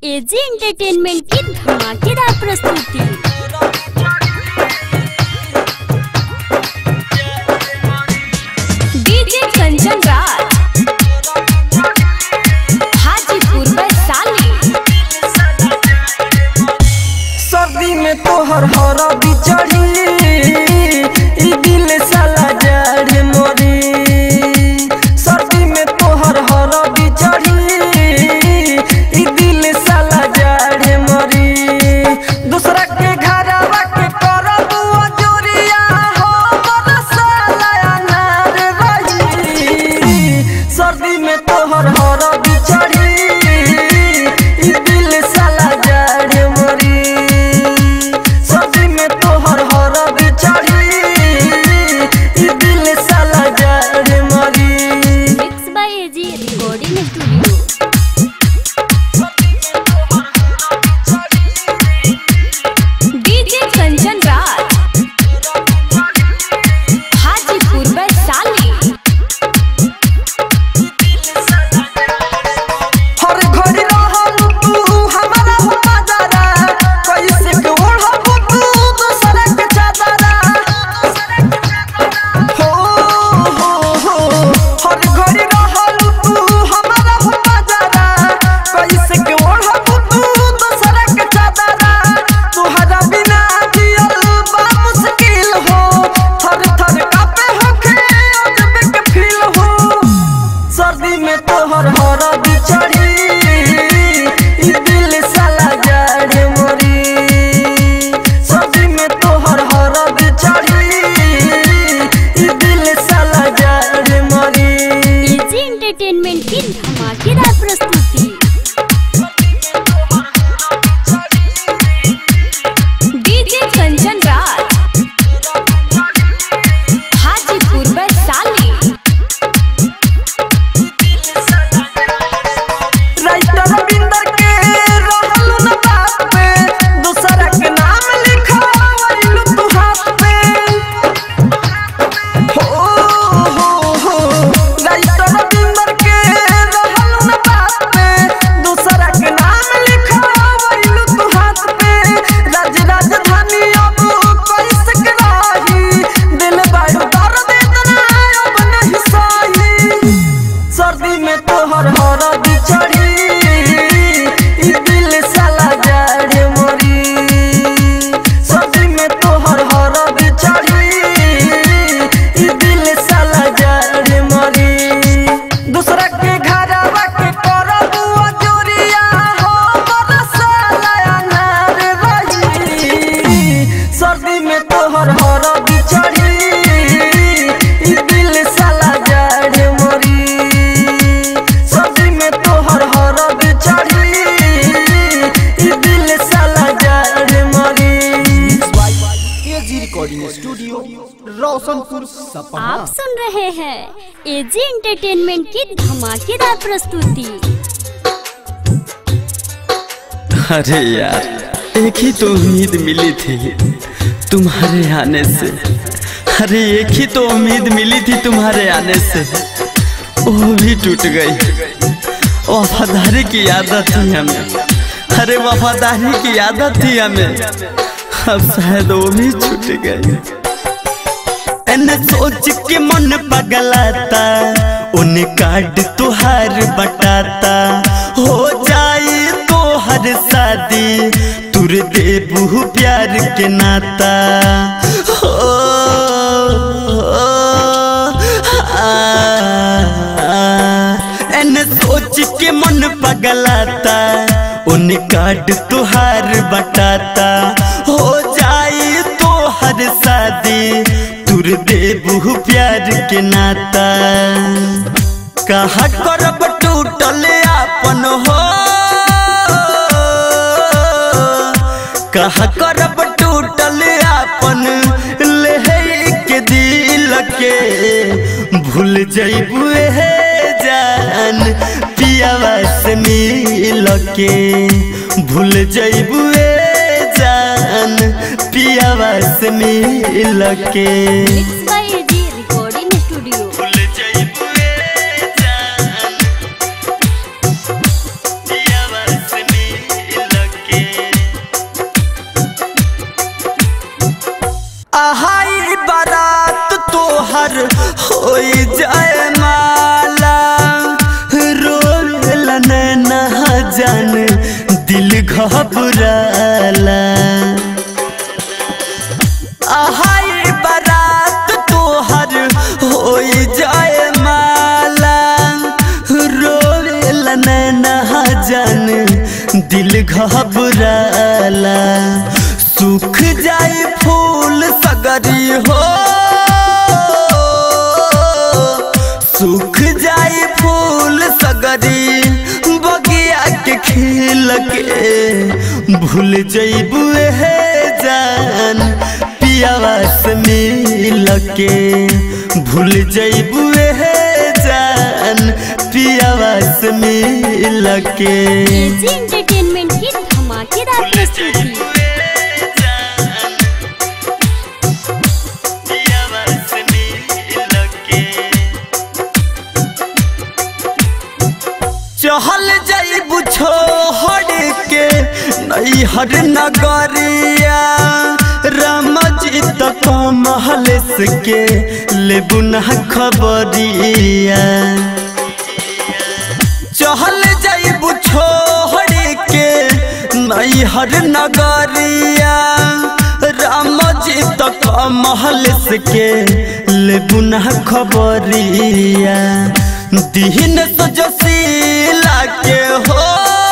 AG entertainment की धमाकेदार प्रस्तुति डीजे कंचन राज हाजीपुर वैशाली सर्दी में तोहर हर बिचड़ी ई दिल साला जड़ मोरी सर्दी में तोहर हर बिचड़ी ई दिल साला जड़ मोरी दूसरा के घरवा के करब जोरिया हो बड़ साला अनार रही सर्दी में तोहर हर बिचड़ी ई दिल साला जड़ मोरी सर्दी में तोहर हर बिचड़ी ई दिल साला जड़ मोरी mix by AG recording studio DJ Kanchan Raj Hajipur Vaishali हर घड़ी रहल तू हमारा हो नजारा कैसे के ओढ़ब तू दूसरा के चादरा हो हो हो हर घड़ी रहल तू हमारा हो नजारा कैसे के ओढ़ब तू दूसरा के चादरा तुहरा बिना जियल बा मुश्किल हो थर थर कापे होखे अजब के फील हो सर्दी में तोहर हर बिचड़ी ई दिल साला जड़ मोरी सर्दी में तोहर हर बिचड़ी ई दिल साला जड़ मोरी एजी एंटरटेनमेंट की धमाकेदार प्रस्तुति डीजे कंचन राज हाजीपुर वैशाली राइटर बिंदर के रहल न बात पे दूसरा के नाम लिखवाइलु तू हाथ पे हो हो हो राइटर बिंदर के रहल न बात पे दूसरा के नाम लिखवाइलु तू हाथ पे राज राजधानी अब कैसे के रही दिल बाड़ू दर्द इतना अब नहीं सही सर्दी में तोहर हर बिचड़ी ई दिल साला जड़ मोरी सर्दी में तोहर हर बिचड़ी ई दिल साला जड़ मोरी दूसरा के घरवा के करब जोरिया हो बड़ साला अनार रही सर्दी में तोहर हर बिचड़ी ई दिल साला जड़ मोरी सर्दी में तोहर हर बिचड़ी ई दिल साला जड़ मोरी AG recording studio Roshanpur Sapaha आप सुन रहे हैं एजी एंटरटेनमेंट की धमाकेदार प्रस्तुति अरे यार एक ही तो उम्मीद मिली थी तुम्हारे आने से अरे एक ही तो उम्मीद मिली थी तुम्हारे आने से वो भी टूट गई वफादारी की आदत थी हमें अरे वफादारी की आदत थी हमें अब शायद वो भी छूट गई एने सोच के मन पगलाता उन कार्ड तुहार बटाता हो जाए तो हर शादी तुर देबू प्यार के नाता हो, आ, एने सोच के मन पगलाता उन कार्ड तुहार बटाता हो जाए तो हर शादी तुर देबू प्यार के नाता कहा करब टूटल आपन हो कहा करब टूटल आपन ले के दिल के भूल जइबू हे जान पियावा से मिल के भूल जइबू जान पियावा से मिल के mix by AG recording studio भूल जइबू जान पियावा से मिल जान दिल घबराला आहाई बारात तोहर हो जाए माला रोवेला नैना जान दिल घबराला सूख जाए फूल सगरी हो सूख जाए फूल सगरी बगिया के खिल के भूल जइबू हे जान पियावा से मिल के भूल जइबू हे जान पियावा से मिल के एजी एंटरटेनमेंट की धमाकेदार प्रस्तुति चहल जाइबू छोड़ के नैहर नगरिया रामजी तक महल के लेबू ना खबरिया चहल जाइबू छोड़ के नैहर नगरिया रामजी तक महल के लेबू ना खबरिया दीन सजसीला के हो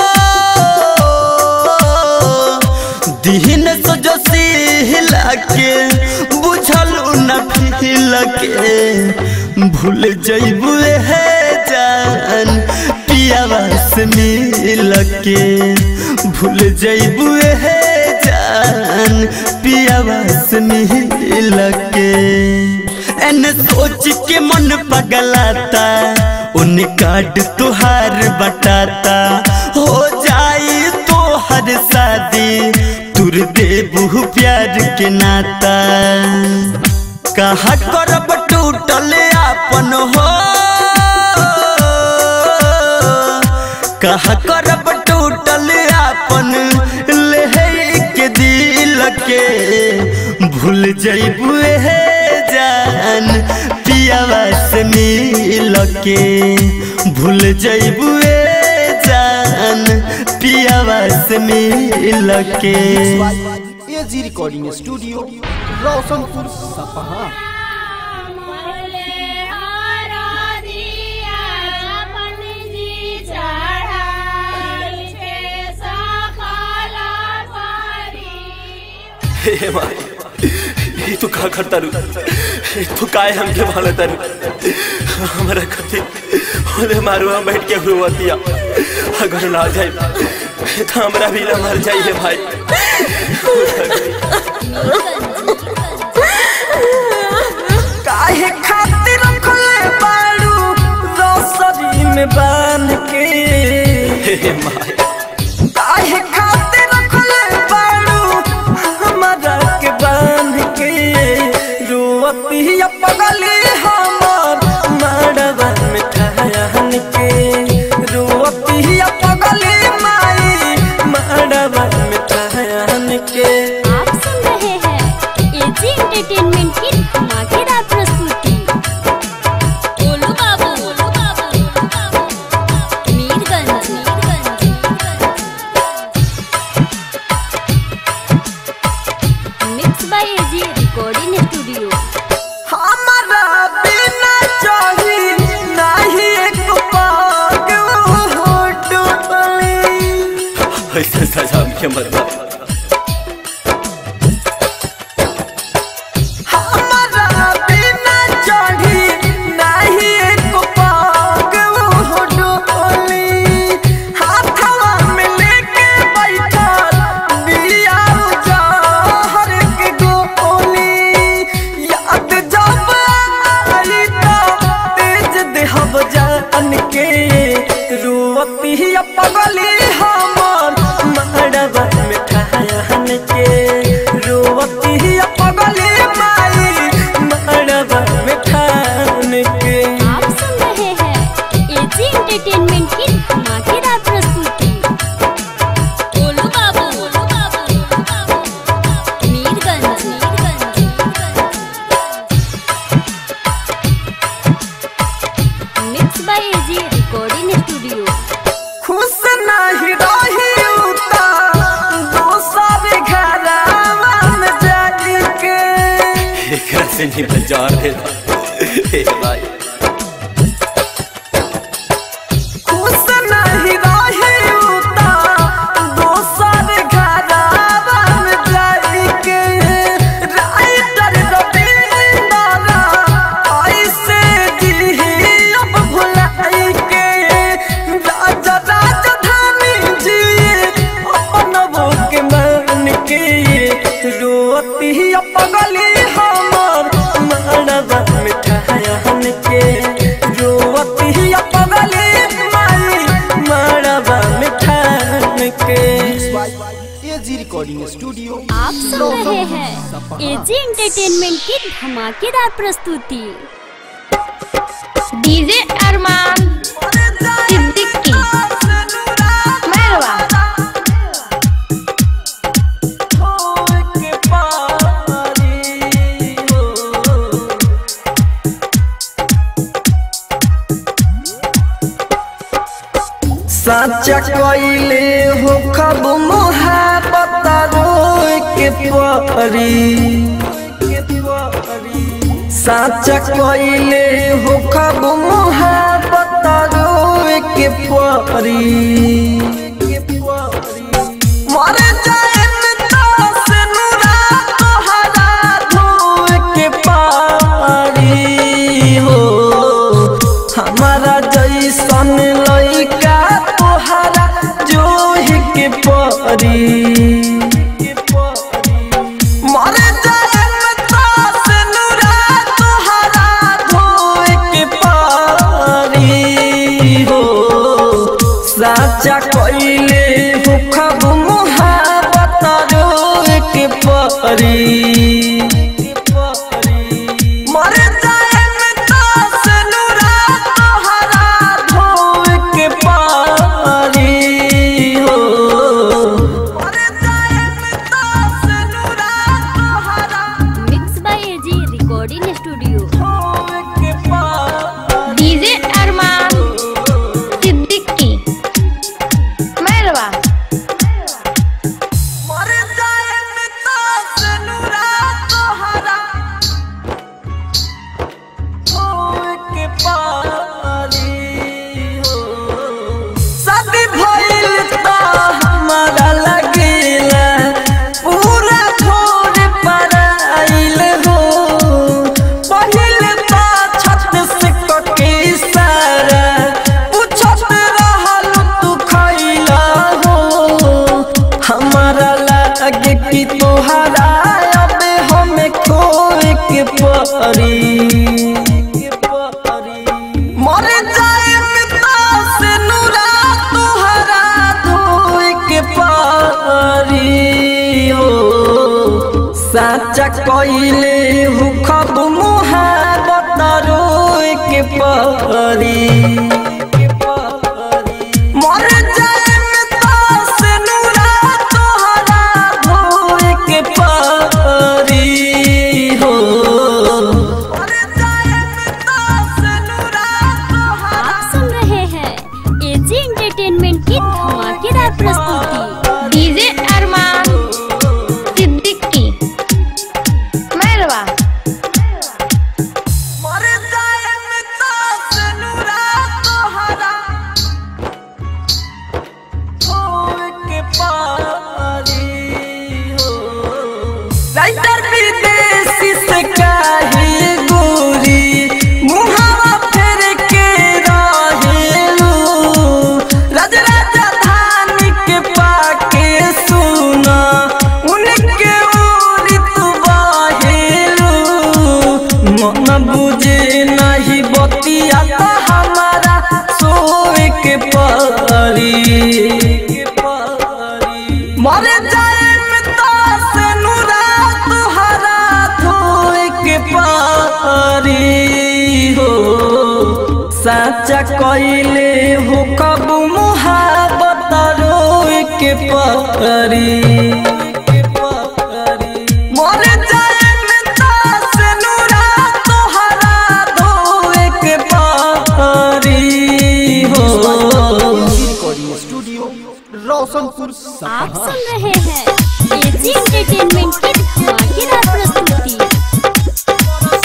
दीन सजसीला के बुझल न फिल के भूल जइबू हे जान पियावा से मिल के भूल जइबू हे जान पियावा से मिल के एन सोच के मन पगलाता उन कार्ड तुहार बटाता हो जाई तोहर शादी तुर देबू प्यार के नाता कहा करब टूटल आपन हो कहा करब टूटल आपन लेहे के दिल के भूल जइबू हे जान पियावा से मिल के भूल जइबू जान पियावा से मिल के एजी रिकॉर्डिंग स्टूडियो रोशनपुर सपहा हे माई ये तो का करता रू तू काय हमके भाला तारू हमारा कथी होले मारू हम बैठ के हुआ दिया अगर ना जाए तो हमरा भी ना मर जाइए भाई काहे खातिर रखले बाड़ू रोसरी में बांध के हे माई काहे खातिर रखले बाड़ू हमारा के बांध के रोवती पगली हमर मड़वा में ठहन के रोवती पगली माई मड़वा में ठहन के आप सुन रहे हैं एजी एंटरटेनमेंट की धमाकेदार प्रस्तुति गोलू बाबू गोलू बाबू Mirganj mix by AG recording studio हमारा बिना चाही नहीं एक पाग हो टूटली ऐसे सजा के मत दो। हमारा बिना चाही नहीं एक पाग हो टूटली हाथवा में लेके बैठा दिया जहर के गोली याद जब आई तो तेज देहब जान के रोवती पगली हमर मड़वा में से नहीं बाजार दे हे भाई खुश नहीं रही उता दोसर घरवा में जाइके राइटर रविंदर ऐसे जी अब भुलाइके राजा राजधानी जी अपन के मान के रोती पगली हमर मरवा मिठायन के रोती पगली माई मरवा मिठान के एजी रिकॉर्डिंग स्टूडियो आप सुन रहे हैं एजी एंटरटेनमेंट की धमाकेदार प्रस्तुति डीजे अरमान सिद्दीकी मेहरवा साचा कइले हो खब मोहब्बत रोए के परी साचा कइले हो खब मोहब्बत रोए के परी मर जाए तास नुरा तोहरा धोए के पारी हो हमारा जैसन लइका तोहरा जोहि के परी मर जाए तास नुरा तोहरा धोए के पारी हो साचा कइले हो खब मोहब्बत रोए के परी मर जाए तास नुरा तोहरा धोए के पारी हो मर जाए तास नुरा तोहरा mix by AG recording studio धोए के पारी डीजे अरमान सिद्दीकी मेहरवा मर जाए तास नुरा तोहरा धोए के पारी हो शादी भइल त हमारा लगेला पूरा छोड़ पर आइल हो पहिल त छत से कके सारा पूछत रहल तू खइला हो हमारा लागे कि तोहरा अब हमें खोए के परी मर जाए तास नुरा तोहरा धोए के पारी हो साचा कइले हु खब मुहाबत रोए के परी मर जाए तास नुरा तोहरा धोए के पारी हो मर जाए तास नुरा तोहरा आप सुन रहे हैं एजी एंटरटेनमेंट की धमाकेदार प्रस्तुति डीजे अरमान सिद्दीकी मेहरवा मर जाए तास नुरा तोहरा धोए के पारी हो राइटर विदेशी से काहे गोरी मुहावा फेर के रहेलू राज राजधानी के पाके सुना उनके ओरी तू बाहेलू मन बुझे नहीं बतिया तो हमारा सोए के परी मर जाए तास नुरा तुहरा धोए के पारी हो साचा कइले हो कब मुहाबत रोए के पारी मर जाए तास नुरा तोहरा धोए के पारी हो रिकॉर्डिंग स्टूडियो रोशनपुर आप सपहा सुन रहे हैं एजी एंटरटेनमेंट की धमाकेदार प्रस्तुति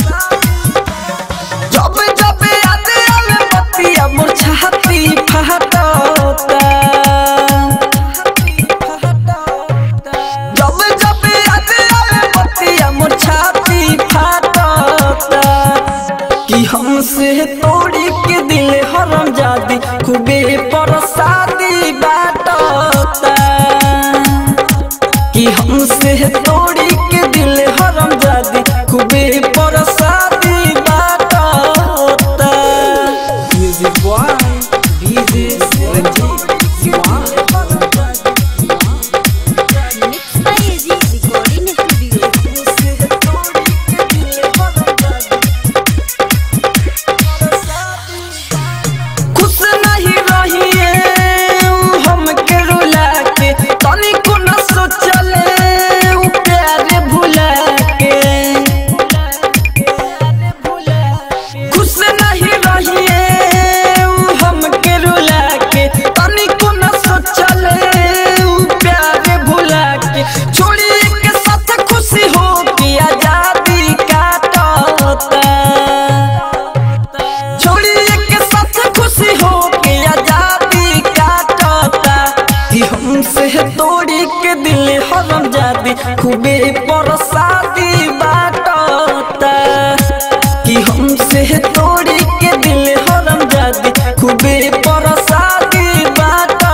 तोड़ी के दिल हरम जादी खूबे परसादी बाटता कि हमसे तोड़ी के दिल हरम जादी खूबे परसादी बाटता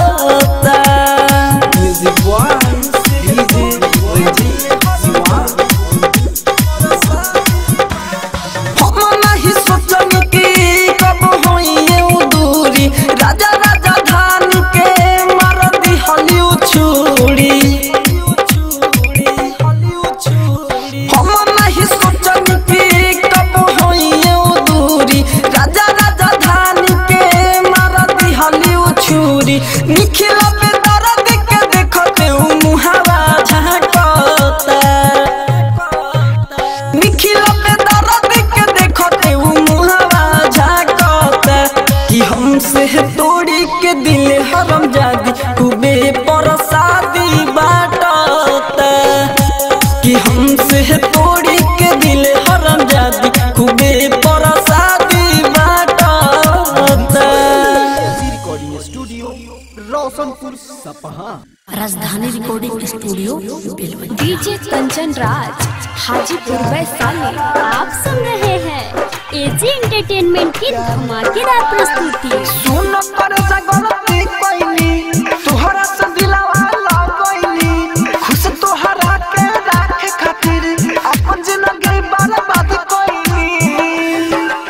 म्यूजिक बॉय डीजे रंजीत दीवान हम नहीं सोचनी कि कब होइए उ दूरी राजा राजा धान के मार दी हलिउ छुरी हम नहीं सोचनी कि कब होइए उ दूरी राजा राजा धान के मार दी हलिउ छुरी निखिल पे दर्द के देखते उ मुहावा झांकता निखिल पे दर्द के देखते उ मुहावा झाकता कि हमसे तोड़ी के दिल हरम जादी खूबे परसादी बाटता कि हमसे तोड़ी के दिल हरम जादी खूबे परसादी बाटता AG recording studio Roshanpur Sapaha Rajdhani recording studio Belwanti DJ Kanchan Raj Hajipur Vaishali आप सुन रहे हैं एजी एंटरटेनमेंट की धमाकेदार प्रस्तुति सुन पर जगलती कोइनी तोहरा से दिलावा लगोइनी खुश तोहरा के राखे खातिर अपन जिंदगी बर्बाद कोइनी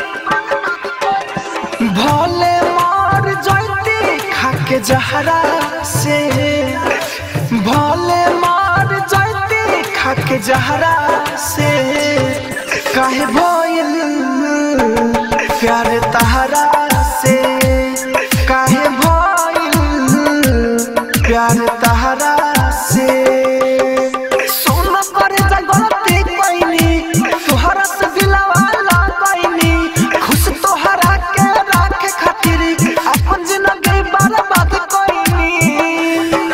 भोले मार जैती खाके जहरा से भोले मार जैती खाके जहरा से काहे भइल प्यार तहरा से काहे भइल प्यार तहरा से सोन पर जगलती कोइनी तोहरा से दिलवा लगैनी खुश तोहरा के राखे खातिर अपन जिंदगी बर्बाद कोइनी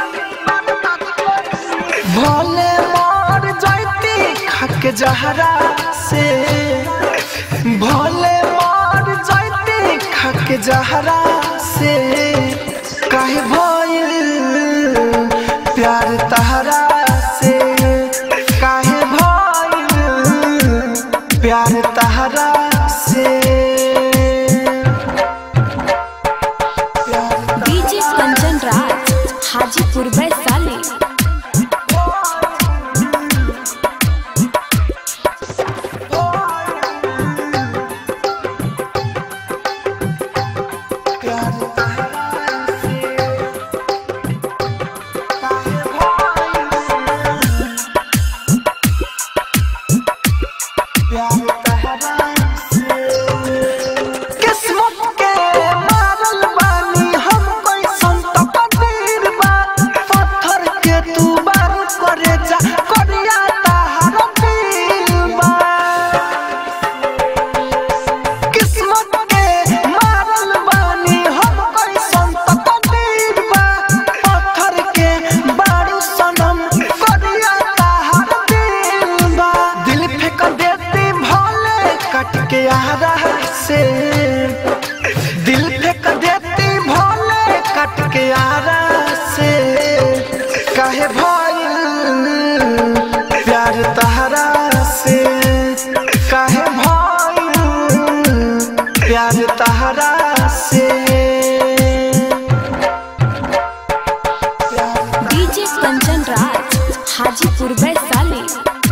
भोले मार जैती खाके जहरा से भोले मार जैती खाके जहरा से काहे भइल प्यार तहरा से काहे भइल प्यार तहरा से डीजे कंचन राज हाजीपुर वैशाली किस्मत के मारल बानी हम कैसन तो कदीर बा पत्थर के तू बार करे जा करिया ताहर दिल बा किस्मत के मारल बानी हम कैसन तो कदीर बा पत्थर के बारू सनम करिया ताहर दिल बा दिल फेंक देती भोले कट के आहरा से दिल फेंक देती भोले कट के आरा से काहे भइल प्यार तहरा से काहे भइल प्यार तहरा से डीजे कंचन राज हाजीपुर वैशाली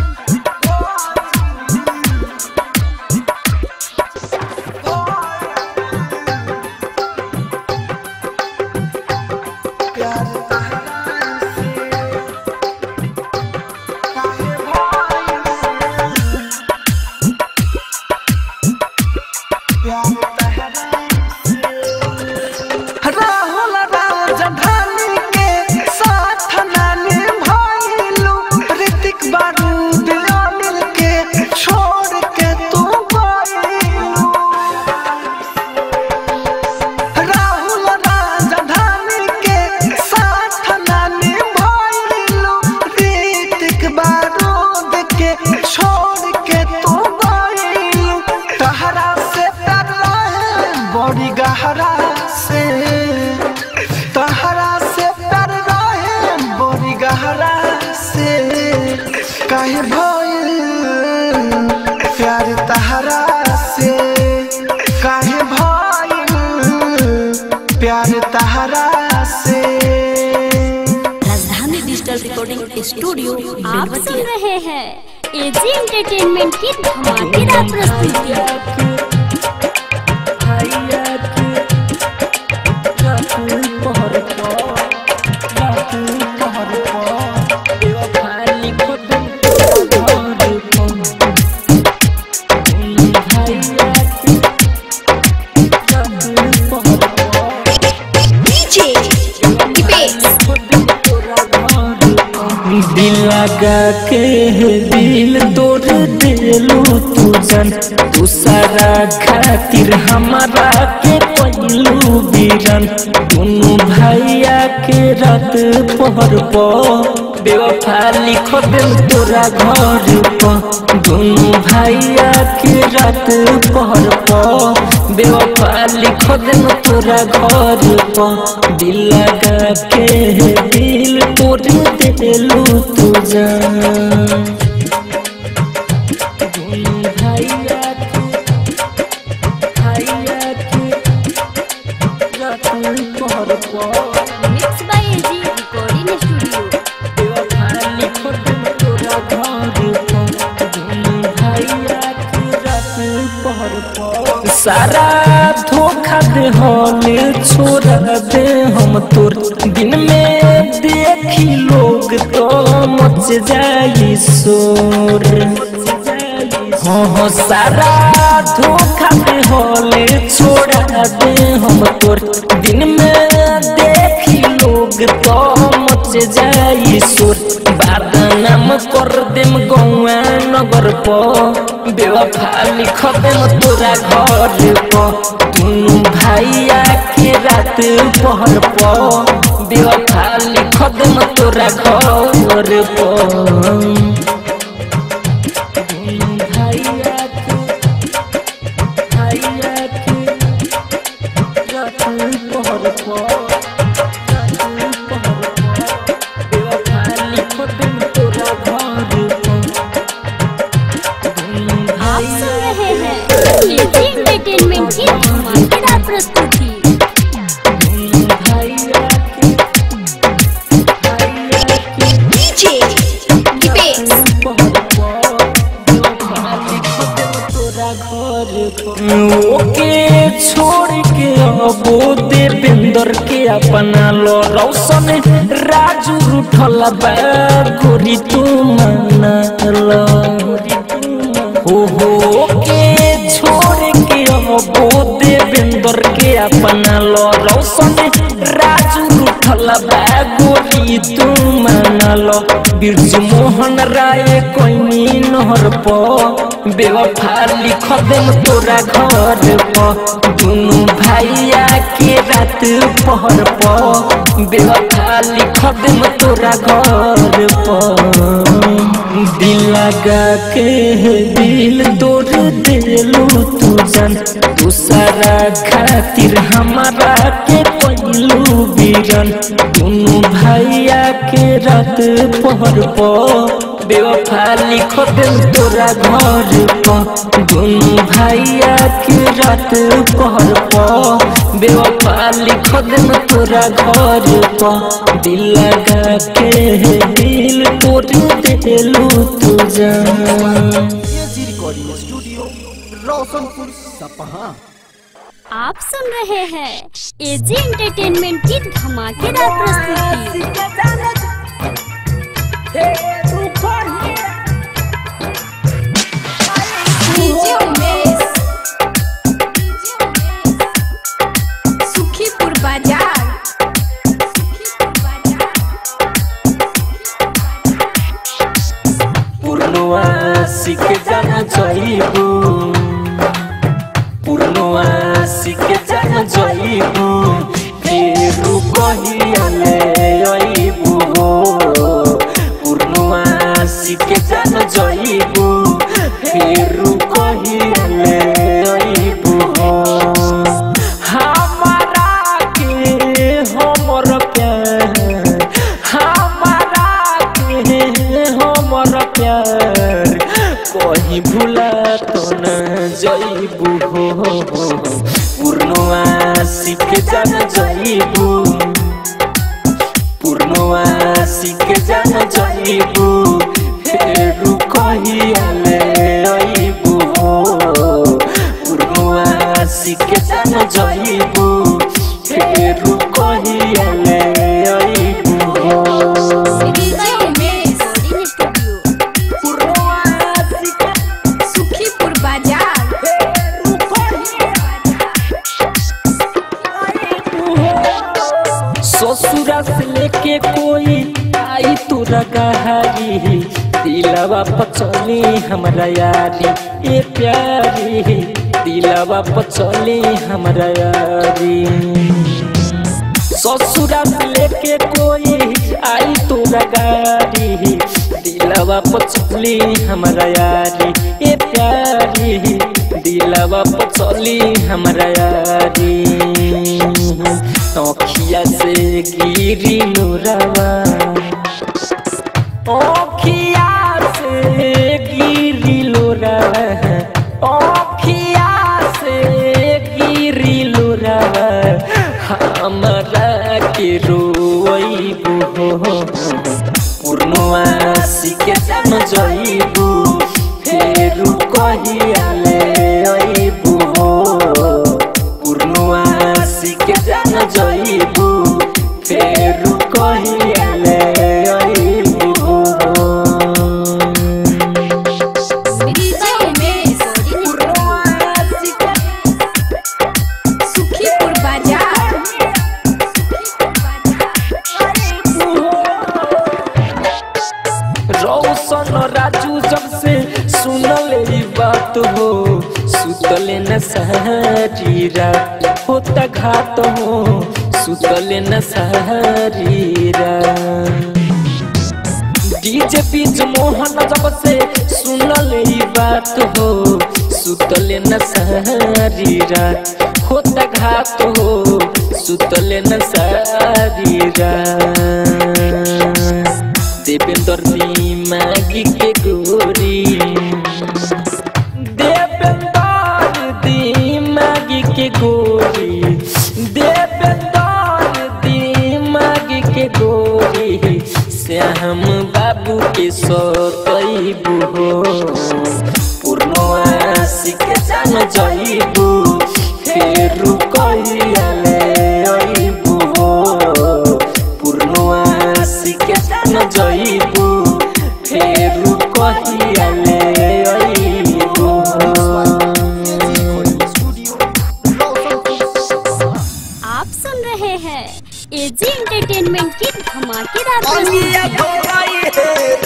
राहुल राजधानी के साथ नानी भइलू ऋतिक काहे भइल प्यार तहरा से काहे भइल प्यार तहरा से राजधानी डिजिटल रिकॉर्डिंग स्टूडियो आप सुन रहे हैं एजी एंटरटेनमेंट की धमाकेदार प्रस्तुति डीजे दीपेश दिल लगा के दिल तोड़ दिलू तू जन तू सारा खातिर हमारा के पहलू बीरन दोनों भैया के रात पहर पो बेवफा लिखो दिल तोरा घर पर दोनों भैया के रात पहर पो बेवफा लिखो दिल तोरा घर पर दिल लगा के दिल तोड़ दिलू तू जान दोनों भैया के भैया के रात पहर पो mix by AG recording studio सारा धोखा दे होले छोड़ा दे हम तोर दिन में देखी लोग तो मच जाई शोर हाँ हाँ सारा धोखा दे होले छोड़ा दे हम तोर दिन में देखी लोग तो मच जाई शोर बदनाम कर देम गौआ नगर प बेवफा लिख देम तोरा घर प दुनू भैया के रात पहर प बेवफा लिख देम तोरा घर प दुनू भैया के भैया के रात पहर प आप सुन रहे हैं एजी एंटरटेनमेंट की धमाकेदार प्रस्तुति डीजे दीपेश ओके छोड़ के अबो देवेंद्र के अपना लो रौशन राजू रूठल बा गोरी तू मना लो हो हो के छोड़ के अबो देवेंद्र के अपना लो रौशन राजू रूठल बा गोरी तू मना लो बिरजू मोहन राय कोई नहर प बेवफा लिख देम तोरा घर प दुनू भैया के रात पहर प बेवफा लिख देम तोरा घर प दिल लगा के दिल तोड़ दिलू तू जन दूसरा खातिर हमारा के पहलू बीरन दुनू भैया के रात पहर प बेवफा लिख दिल तोरा घर प दुनू भैया के रात पहर प बेवफा लिख दिल तोरा घर प दिल लगा के दिल तोड़ दिलू तू जान AG recording studio Roshanpur Sapaha आप सुन रहे हैं एजी एंटरटेनमेंट की धमाकेदार प्रस्तुति डीजे उमेश सुखीपुर बाजार पूर्णवा सीख जाना चाहिए पूर्णवा सीख जाना चाहिए फेरू कहियाले अइबू पूर्णवा सीख जाना चाहिए फेरू कहियाले अइबू हमारा के हमर प्यार हमारा के हमर प्यार यार कहीं भूला तो न जईबू हो पूर्णवासी के जान जईबू पूर्णवासी के जान जईबू फेरू कहियाले अईबू हो पूर्णवासी के जान जईबू फेरू कहियाले अईबू हो सुखीपुर बाजार ससुरा से लेके कोई आई तोरा गहारी दिलवा पचली हमरा यारी ए प्यारी दिलवा पचली हमरा यारी ससुरा से लेके कोई आई तोरा गाड़ी दिलवा पचली हमरा यारी ए प्यारी दिलवा पचली हमरा यारी अखिया से गिरी नूरवा अखिया से गिरी लोरवा अखिया से गिरी लोरवा हमरा के रोइबू हो पूर्णवासी के जान जइबू फेरू कहियाले अइबू हो पूर्णवासी के जान जइबू फेरू कहियाले अइबू हो सुखीपुर बाजार रौशन राजू जब से सुनल ई बात हो सुतले न सारी रात होता घात हो सुतले न सारी रात डीजे बीच मोहन जब से सुनल ई बात हो सुतले न सारी रात होता घात हो सुतले न सारी रात देवेंद्र दी मागी के गोरी देवेंद्र दी मागी के गोरी देवेंद्र दी मागी के गोरी श्याम बाबू के सतैबू हो पूर्णवासी के जान जइबू फेरू कहियाले अइबू हो पूर्णवासी के जान जइबू फेरू कहियाले अइबू हो आप सुन रहे हैं एजी एंटरटेनमेंट की धमाकेदार प्रस्तुति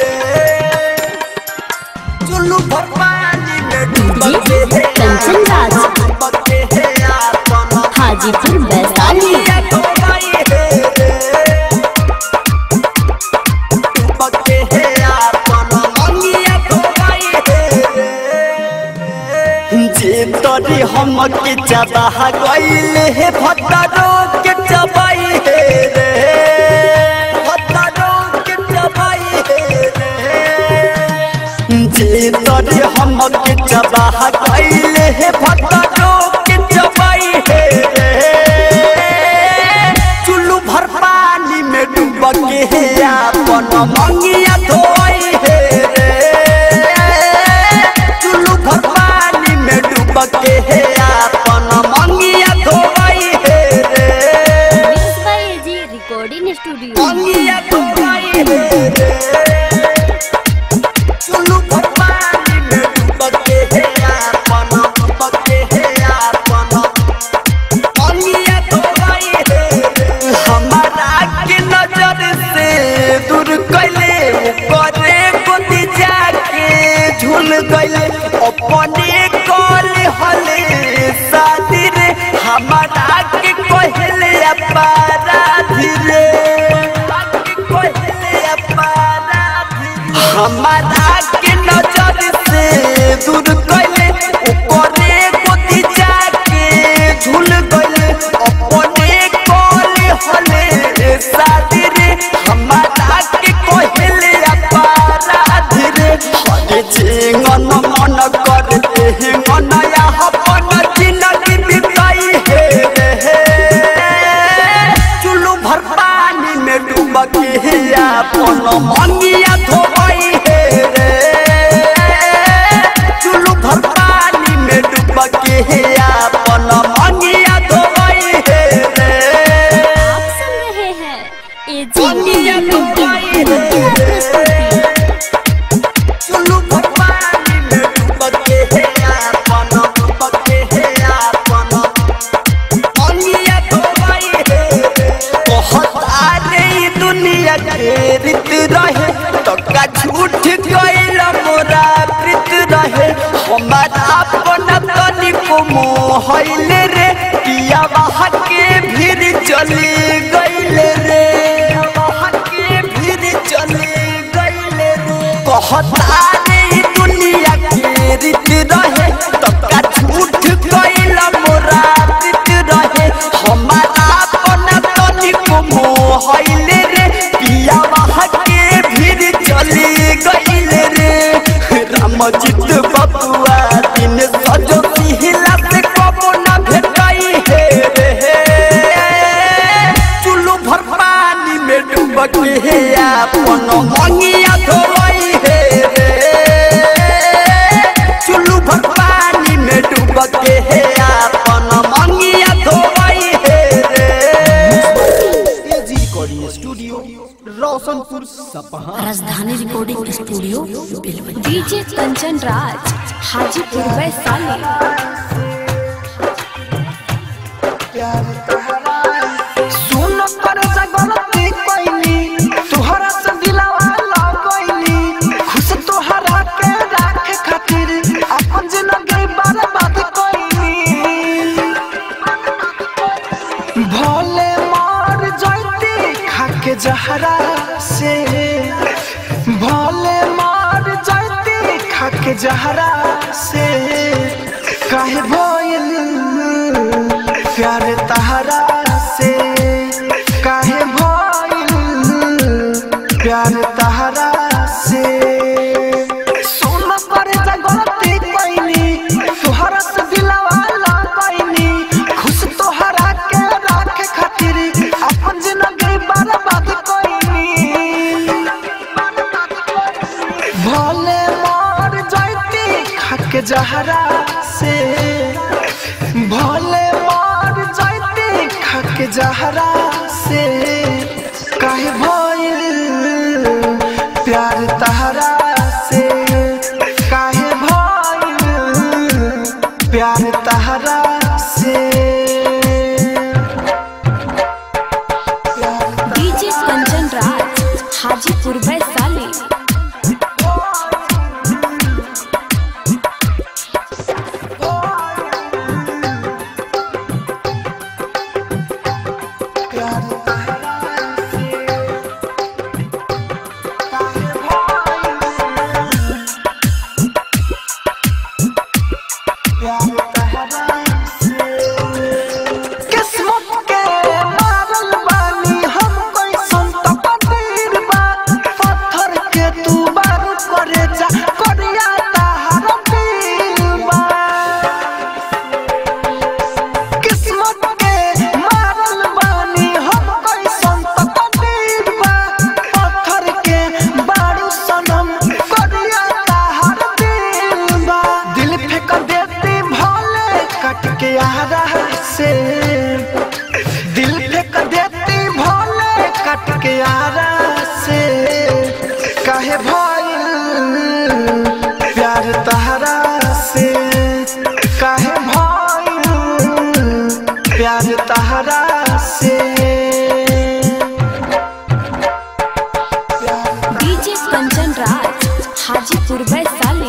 चुल्लू भर पानी में डूब जी कंचन राज हाजीपुर वैशाली जे तरी हम के चबाह गईल हे भट्टारो के चबाई हे रे भट्टारो के चबाई हे रे जे तरी हम के चबाह गईल हे भट्टारो के चबाई हे रे चुल्लू भर पानी में डूब के हे अपन मंगिया धोई हे रे चुल्लू भर पानी में डूब के हे अपन मंगिया धोई हे रे mix by AG recording studio मंगिया धोई हे रे चुल्लू भर पानी में डूब के हे अपन डूब के हे अपन मंगिया धोई हे रे हमारा के नजर से दूर कैले करे गोदी जाके झूल गइले अपने कल हले शादी रे हमारा के कहले अपराधी रे कहले अपराधी हमारा के नजर से दूर कैले करे गोदी जाके झूल गइले अपने कल हले शादी रे हमारा के कहले अपराधी रे मंगिया धोई हे रे चुलू भर पानी में डूब के अपन मंगिया धोई हे रे आप सुन रहे हैं एजी एंटरटेनमेंट की धमाकेदार प्रस्तुति चुलू भर पानी में डूब के अपन डूब के अपन मंगिया धोई हे रे बहुत आरे ई दुनिया घेरित रहे तो का झूठ गइल मोरा प्रीत रहे हमारा अपन तनिको मोहइल रे पिया बाहा के भीड़ चली गइल रे बाहा के भीड़ चली गइल रे कहता रे ई दुनिया घेरित रहे तो का झूठ गइल मोरा प्रीत रहे हमारा अपन तनिको मोहइल रे पिया बाहा के भीड़ चली गइल रे रामजित बबुआ दिन सजो सिहिला से कबो ना भेटाई हे रे चुल्लू भर पानी में डूब के हे अपन मंगिया धोई हे रे चुल्लू भर पानी में डूब के हे अपन मंगिया धोई हे रे AG recording studio Roshanpur Sapaha Rajdhani recording studio Belwanti DJ Kanchan Raj Hajipur Vaishali सुन कर जगलती कोइनी तुहरा से दिलावा लगइनी खुश तोहरा के राखे खातिर अपन जिंदगी बर्बाद कोइनी भोले मार जाती खाके जहरा से भोले मार जाती खाके जहरा से काहे भइल प्यार तहरा से काहे भइल प्यार तहरा से सुन कर जगती कोइनी तुहरा से दिलवा लगइनी खुश तोहरा के राखे खातिर अपन जिंदगी बर्बाद कोइनी भोले मार जाती खाके जहरा से भोले मार जाती खाके जहरा से काहे भइल प्यार तहरा से काहे भइल प्यार तहरा से डीजे कंचन राज हाजीपुर वैशाली किस्मत के मारल बानी हम कोई संत पतीर बा पत्थर के तू बार करे जा करिया तहार दिल बा किस्मत के मारल बानी हम कोई संत पतीर बा पत्थर के बारू सनम करिया तहार दिल बा दिल फेंक देती भोले कट के आ रहा से दिल फेंक देती भोले कट के आ रहा से काहे भइल प्यार तहरा से काहे भइल प्यार तहरा से डीजे कंचन राज हाजीपुर वैशाली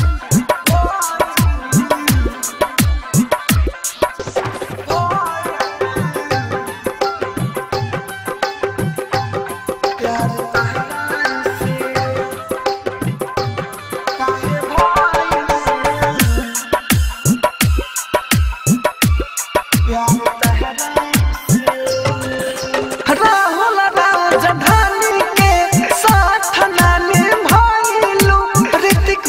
राहुल राजधानी के साथ नानी भइलू ऋतिक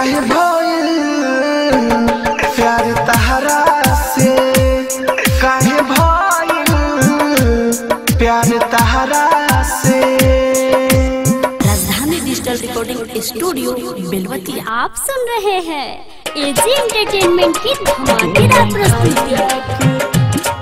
काहे भइल प्यार तहरा से काहे भइल प्यार तहरा से राजधानी डिजिटल रिकॉर्डिंग स्टूडियो बेलवतिया आप सुन रहे हैं एजी एंटरटेनमेंट की धमाकेदार प्रस्तुति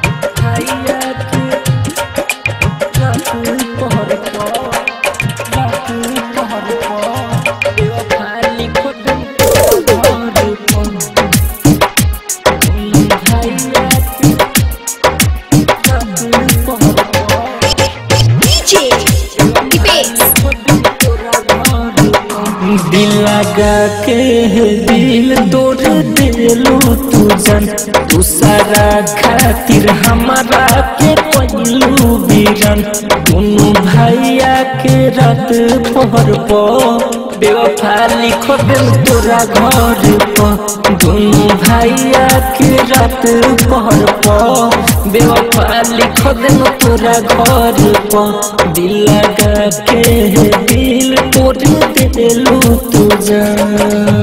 दिल लगा के दिल तोड़ दिलू तू जन तू सारा खातिर हमारा के पहलू बीरन दोनों भैया के रात पहर पो बेवफा लिखो दिल तोरा घर पर दोनों भैया के रात पहर पो बेवफा लिखो दिल तोरा घर पर दिल लगा के दिल तोड़ दिलू तू जान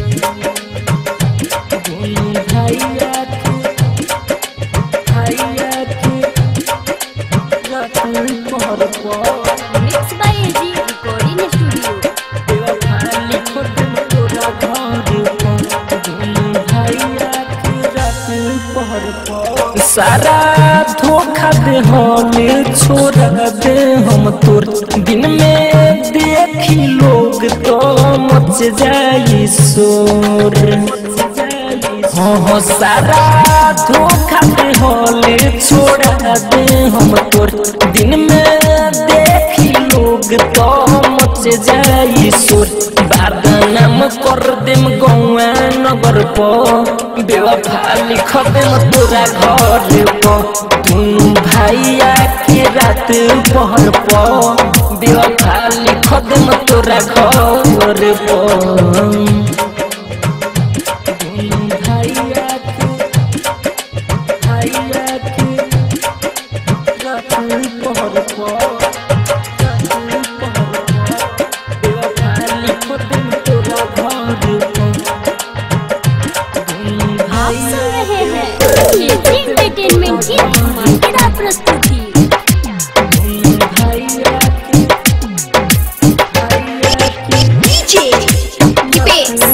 दोनों भैया के भैया के रात पहर पो mix by AG recording studio सारा धोखा दे हमें छोड़ा दे हम तोर दिन में देखी लोग तो मच जाई शोर हाँ हाँ सारा धोखा दे हले छोड़ा दे हम तोर दिन में देखी लोग तो मच जाई शोर बदनाम कर देम गौआ नगर प बेवफा लिख देम तोरा घर प दुनू भैया के रात पहर प बेवफा लिख देम तोरा घर प दोनों भैया के भैया के रात पहर पो रात पहर पो बेवफा लिखो दिन तोरा घर पो दोनों आप भैया सुन रहे हैं एजी एंटरटेनमेंट की धमाकेदार प्रस्तुति दोनों भैया के भैया के डीजे दीपेश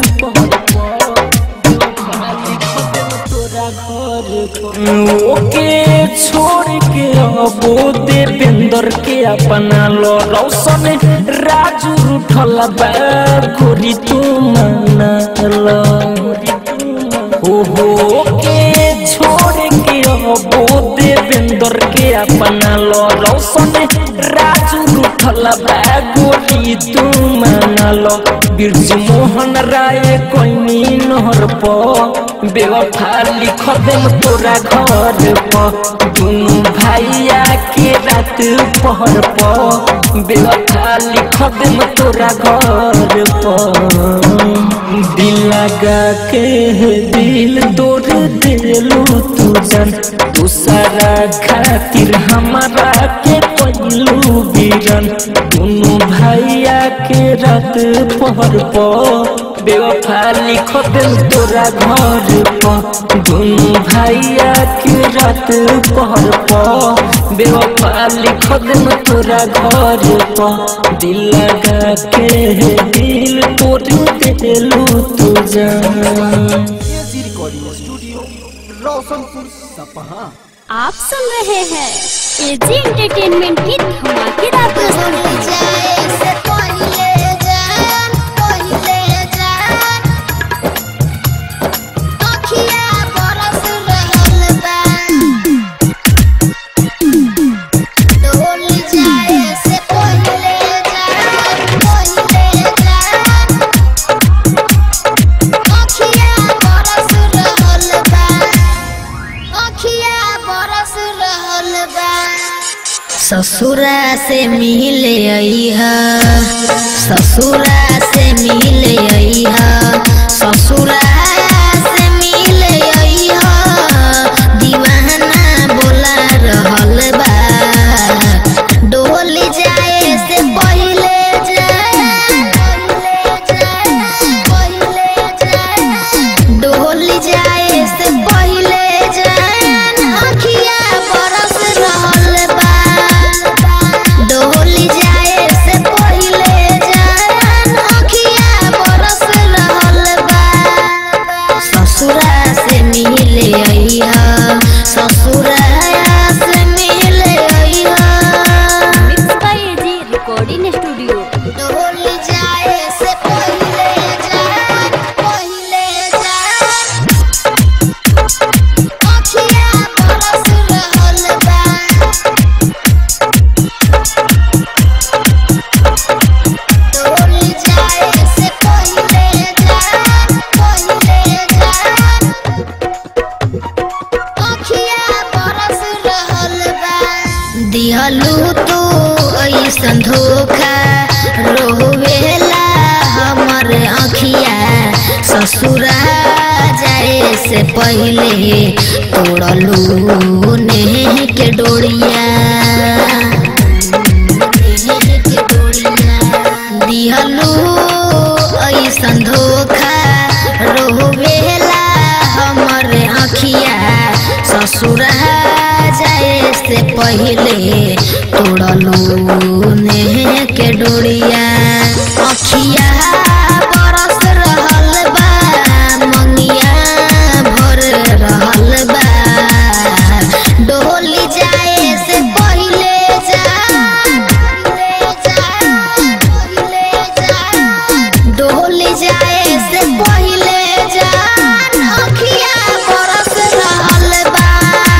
ओके छोड़ के अबो देवेंद्र के अपना लो रौशन राजू उठल बा गोरी तू मना लो हो हो के छोड़ के अबो देवेंद्र के अपना लो रौशन राजू उठल बा गोरी तू मना लो बिरजू मोहन राय कोई नहर पो बेवफा लिख देम तोरा घर प दुनू भैया के रात पहर प बेवफा लिख देम तोरा घर प दिल लगा के दिल तोड़ दिलू तू जन दूसरा खातिर हमारा के पहलू बीरन दुनू भैया के रात पहर प बेवफा लिख दिल तोरा घर प दुनू भैया के रात पहर प बेवफा लिख दिल तोरा घर प दिल लगा के दिल तोड़ दिलू तू जान AG recording studio Roshanpur Sapaha आप सुन रहे हैं एजी एंटरटेनमेंट की धमाकेदार प्रस्तुति ससुरा से मिले अइहा ससुरा से मिले अइहा ससुरा से मिले अइहा दीवाना बोला रहल बा डोल जाए से पहिले जा डोल जाए से पहिले जान पहिले जान अखिया बरस रहल बा डोल जाए से पहिले जान पहिले जान अखिया बरस रहल बा दिहलू तू ऐसन धोखा रोवेला हमर अखिया ससुरा जाए से पहिले तोड़लू नेह के डोरिया नेह के डोरिया दिहलू ऐसन धोखा रोवेला हमर अखिया ससुरा जाए से पहिले तोड़लू नेह के डोरिया अखिया बरस रहल बा मंगिया भर रहल बा डोली जाए से पहिले जा डोली जाए से पहिले जान अखिया बरस रहल बा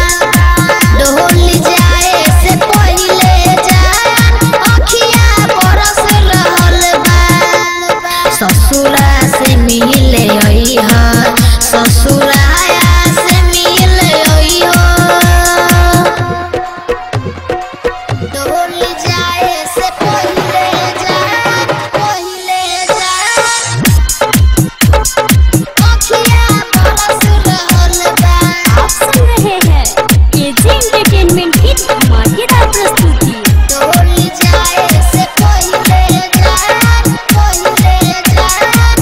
डोली जाए से पहिले जान अखिया बरस रहल बा ससुरा से मिले अइह ससुराया से मिले अइह डोल जाए से पहिले जान पहिले जान अखिया बरस रहल बा आप सुन रहे हैं एजी एंटरटेनमेंट की धमाकेदार प्रस्तुति डोल जाए से पहिले जान पहिले जान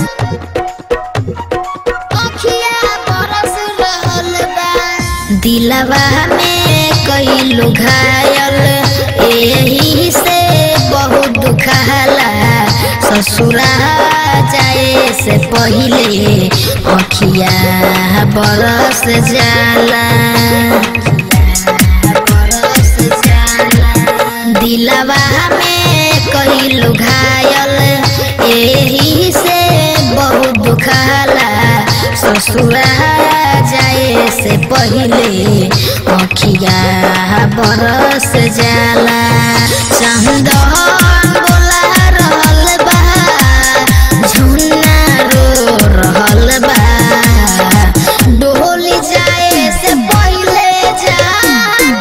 अखिया बरस रहल बा दिलवा में कई लोग घायल एही से बहुत दुखाला ससुरा जाए से पहिले अखिया बरस जाला बरस जाला दिलवा में कई लोग घायल एही से बहुत दुखाला ससुरा जाए से पहिले अखिया बरस जाला चंदन बोला रहल बा झुन्ना रो रहल बा डोली जाए से पहिले जान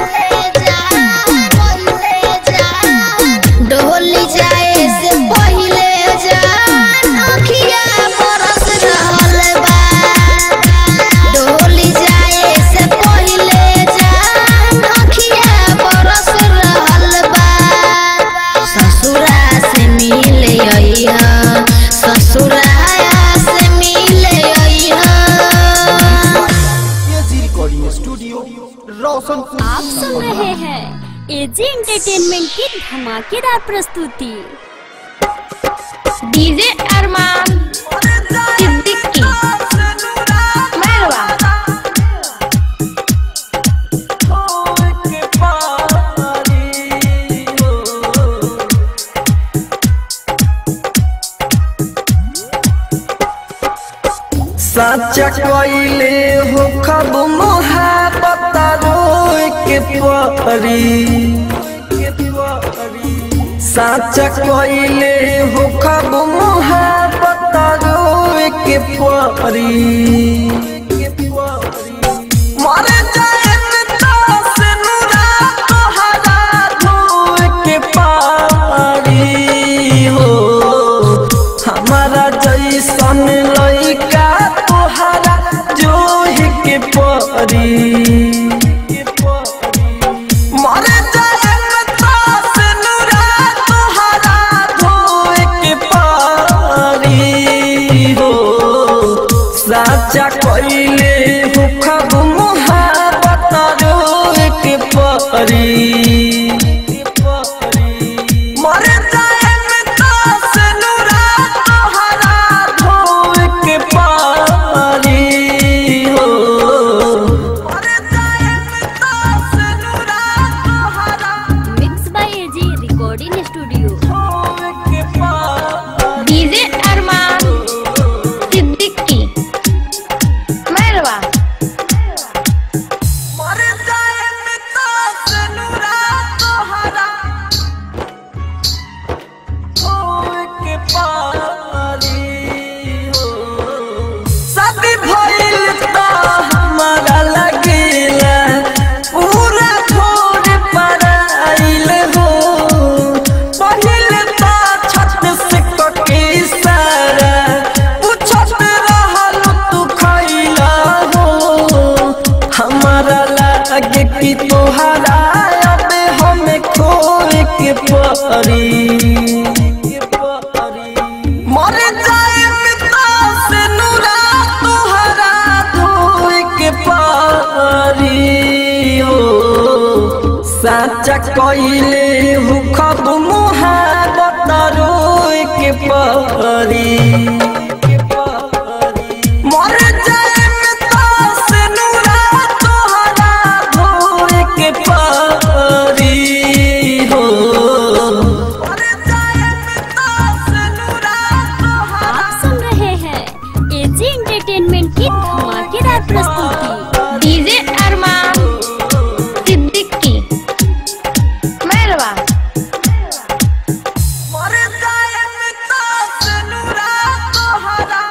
डोली जाए से पहिले जान अखिया बरस रहल बा डोली जाए से पहिले जान अखिया बरस रहल बा ससुरा से मिले अइह ससुराया से मिले अइह एजी रिकॉर्डिंग स्टूडियो रोशनपुर आप सुन रहे हैं एजी एंटरटेनमेंट की धमाकेदार प्रस्तुति डीजे अरमान सिद्दीकी मेहरबा सच्चा कइले हो खब मोहब्बत रोए के परी सच्चा कइले हो खब मोहब्बत रोए के परी मर जाए से नुरा तोहरा धोए के पारी हो हमारा जैसन लइका तोहरा जोहि के परी मर जाए से नुरा तोहरा धोए के पारी हो साचा कोई कइले हु खब मुहाबत रोए के परी मर जाए में तास नूरा तोहरा धोए के परी हो आप सुन रहे हैं एजी एंटरटेनमेंट की धमाकेदार प्रस्तुति डीजे अरमान सिद्दीकी मैरवा मर जाए में तास नूरा तोहरा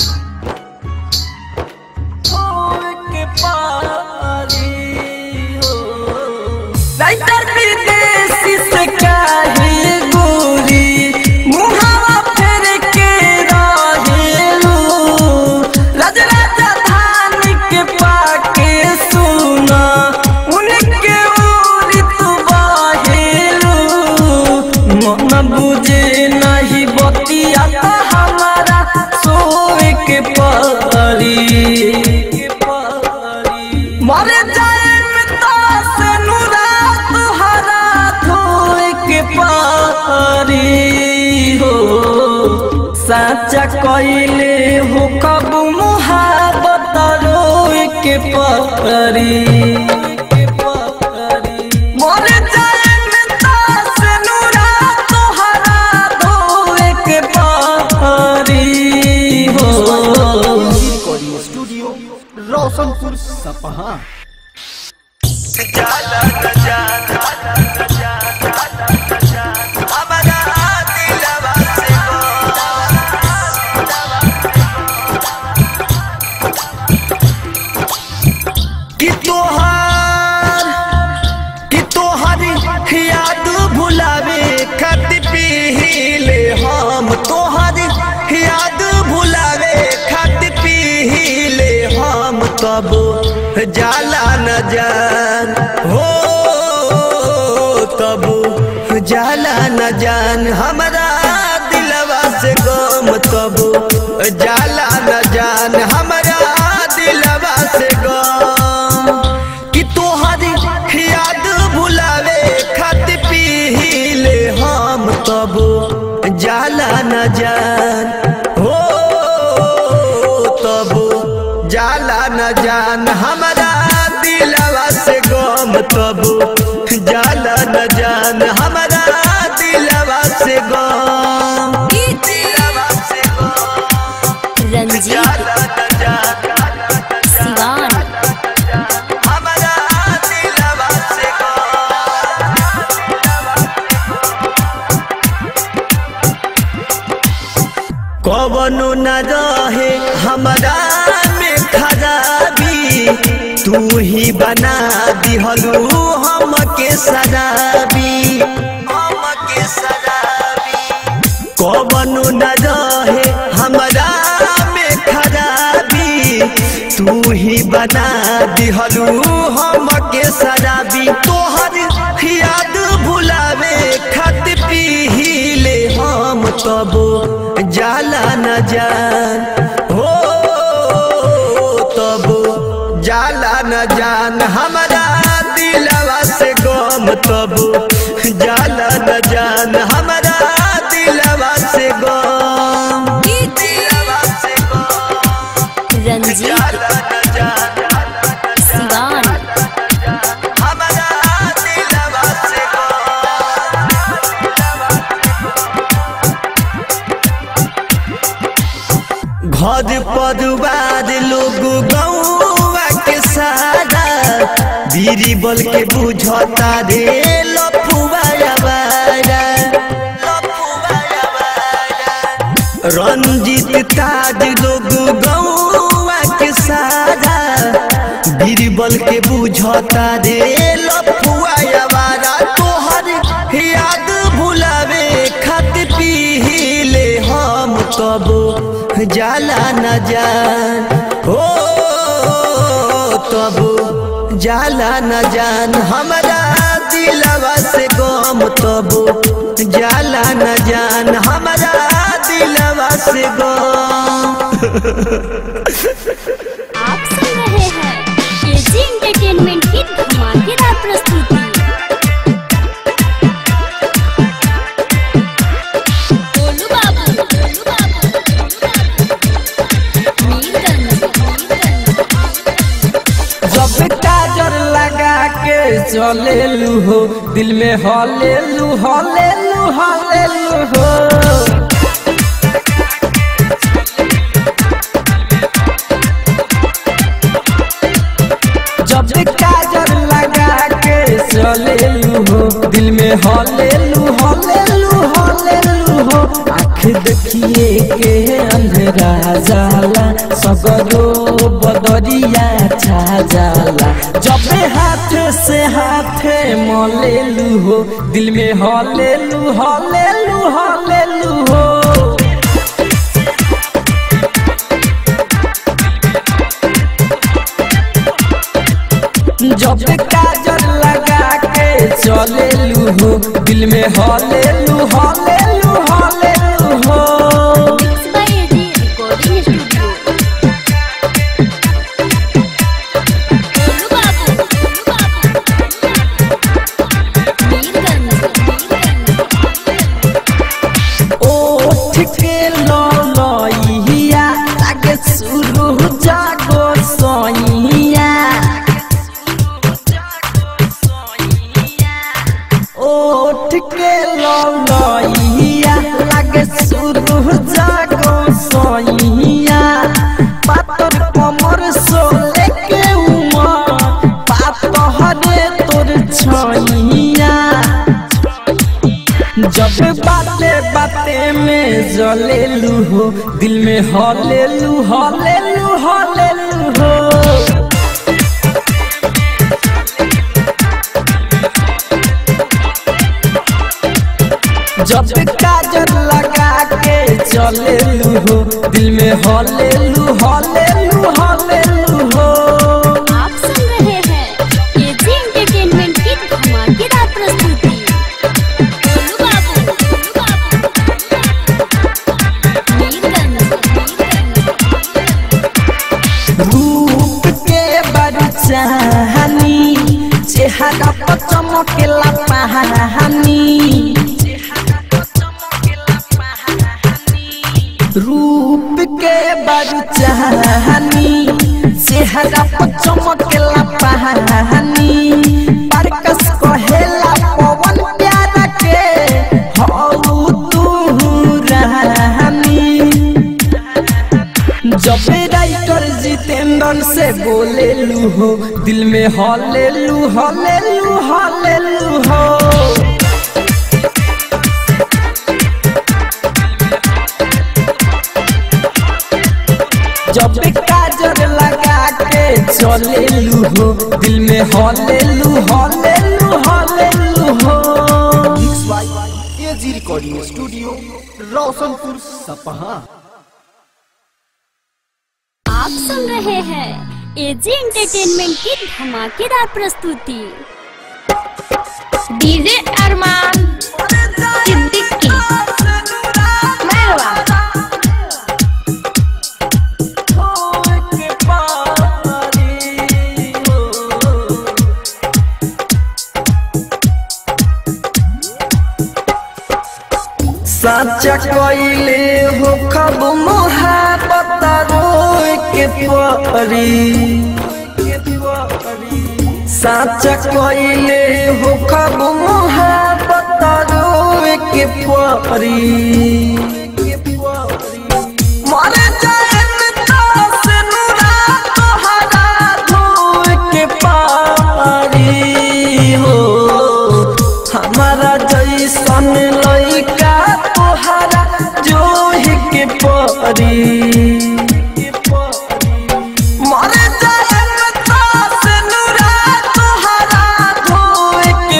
धोए के परी हो राइटर विदेशी से काहे गोरी मुहावा फेर के रहेलू राज राजधान के पाके सुना उनके ओरी तू बाहेलू मन बुझे नहीं बतिया तो हमारा सोए के परी मर जाए में तास नूरा तोहरा धोए के परी हो साचा कइले हो कब मुहाबत रोए के परी मर जाए में तास नूरा तोहरा धोए के परी हो रिकॉर्डिंग स्टूडियो रोशनपुर सपहा कि तोहार कि तोहार याद भुलावे खत पीले हम तोहार याद भुलावे खत पीले हम तब जाला न जान हो तब जाला न जान हमरा दिलवा से गम तब जाला न जान हमरा दिलवा से गम कि तोहरी याद भुलावे खत पीले हम तब जाला न जान हो तब जाला न जान हमरा दिलवा से गम तब जाला न जान हमरा दिलवा से गम दिलवा से गम रंजीत जाला न जान सिवान हमरा दिलवा से गम कवनो न रहे हमरा में खराबी तू ही बना दिहलू हमके शराबी हमके शराबी कवनो न रहे हमरा में खराबी तू ही बना दिहलू हमके शराबी तोहर याद भुलावे खत पीले हम तब जाला न जान हो तब जाला न जान हमरा दिलवा से गम तब जाला न जान हमरा दिलवा से गम दिलवा से गम रंजीत जाला न जान सिवान हमरा दिलवा से घर परिवार लोग गौवा के सारा बीरी बल के बुझता रे लफुआ आवारा। रंजित ताज लोग गौवा के सारा बीरबल के बुझता रे लफुआ आवारा तोहर याद भुलावे खत पीले हम तब जाला न जान हो तब जाला न जान हमरा दिलवा से गम तब जाला न जान हमरा दिलवा से गम आप सुन रहे हैं एजी एंटरटेनमेंट की धमाकेदार प्रस्तुति चलेलू हो दिल में हलेलू हलेलू हलेलू हो जब काजल लगा के चलेलू हो दिल में हलेलू हलेलू हलेलू हो आँख देखिए के अंधेरा जाला सगरो बदरिया छा जाला जब हाथ से हाथ मलेलू हो दिल में हलेलू हलेलू हलेलू हो जब काजल लगा के चलेलू हो दिल में हलेलू हलेलू हलेलू हो mix by AG recording studio Golu बाबू गोलू बाबू मीरगंज ओठ के ललइया लागे शुरू जागो सइया ओठ के ललइया लागे शुरू जागो सइया पातर कमर सोले के उमर पातहरे तोर छइया जब बाते बाते में जलेलू हो दिल में हलेलू हलेलू हलेलू हो जब काजल लगा के चलेलू हो दिल में हलेलू हलेलू हलेलू हो आप सुन रहे हैं एजी एंटरटेनमेंट की धमाकेदार प्रस्तुति गोलू बाबू गोलू बाबू मीरगंज रूप के बड़ चाहनी चेहरा पर चमकेला पहानी रूप के बड़ चाहनी चेहरा पर चमकेला पहानी परकस कहेला पवन प्यारा के हौ तू रहनी जब राइटर जितेंद्र से बोलेलू हो दिल में हलेलू हलेलू हलेलू हो जब काजल लगा के चलेलू हो दिल में हलेलू हलेलू हलेलू हो mix by AG recording studio Roshanpur Sapaha आप सुन रहे हैं एजी एंटरटेनमेंट की धमाकेदार प्रस्तुति डीजे अरमान सिद्दीकी मेहरबा साचा कइले हो खब मोहब्बत रोए के परी साचा कइले हो खब मोहब्बत रोए के परी मर जाए तास नुरा तोहरा धोए के पारी हो हमारा जैसन लइका तोहरा जोहि के परी मर जाए तास नुरा तोहरा धोए के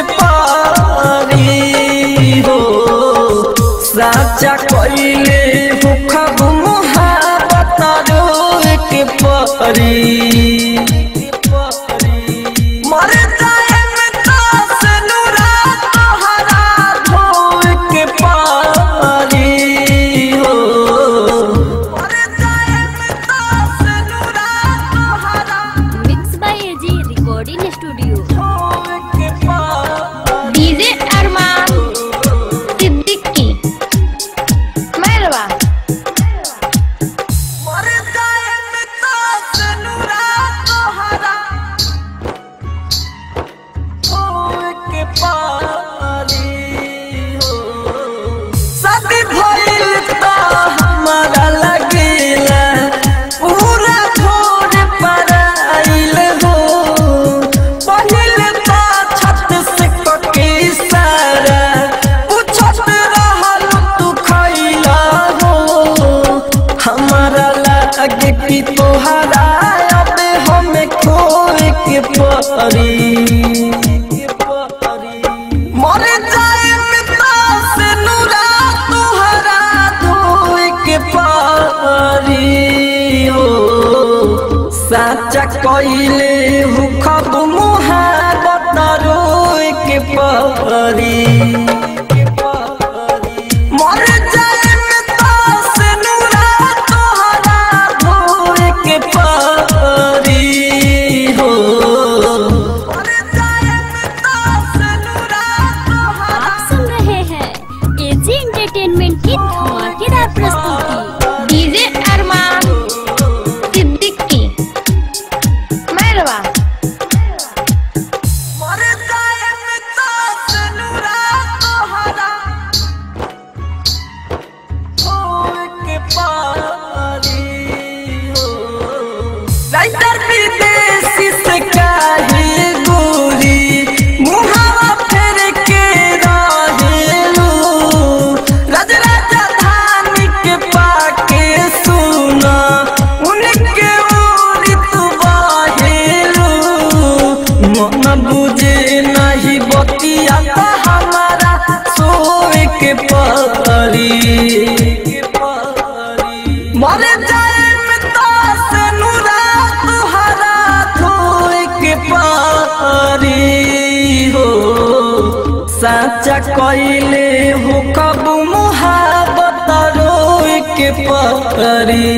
पारी हो साचा कइले हो खब मोहब्बत रोए के परी मर जाए तास नुरा तोहरा धोए के पारी हो मर जाए तास नुरा तोहरा mix by AG recording studio धोए के पारी डीजे अरमान सिद्दीकी मेहरबा मर जाए तास नुरा परी के परी मर जाए पिता से नूरा तुहरा धोए के पारी हो साचा कइले हुखब मुहाबत रोए के पारी मर जाए पिता से नूरा तुहरा धोए के पारी हो मर जाए पिता से नूरा तुहरा आप सुन रहे हैं एजी एंटरटेनमेंट की धमाकेदार प्रस्तुति डीजे अरमान सिद्दीकी मैरवा मर जाए पिता से नूरा तुहरा धोए के पारी हो राइटर विदेशी से काहे गोरी मुहावा फेर के रहेलू राज राजधानी के पाके सुना उनके ओरी तू बाहेलू मन बुझे नहीं बतिया त हमारा सोए के परी मर जाए मिता से नूरा तुहरा धोए के पारी हो साचा कइले हो कब मुहाबत रोए के पारी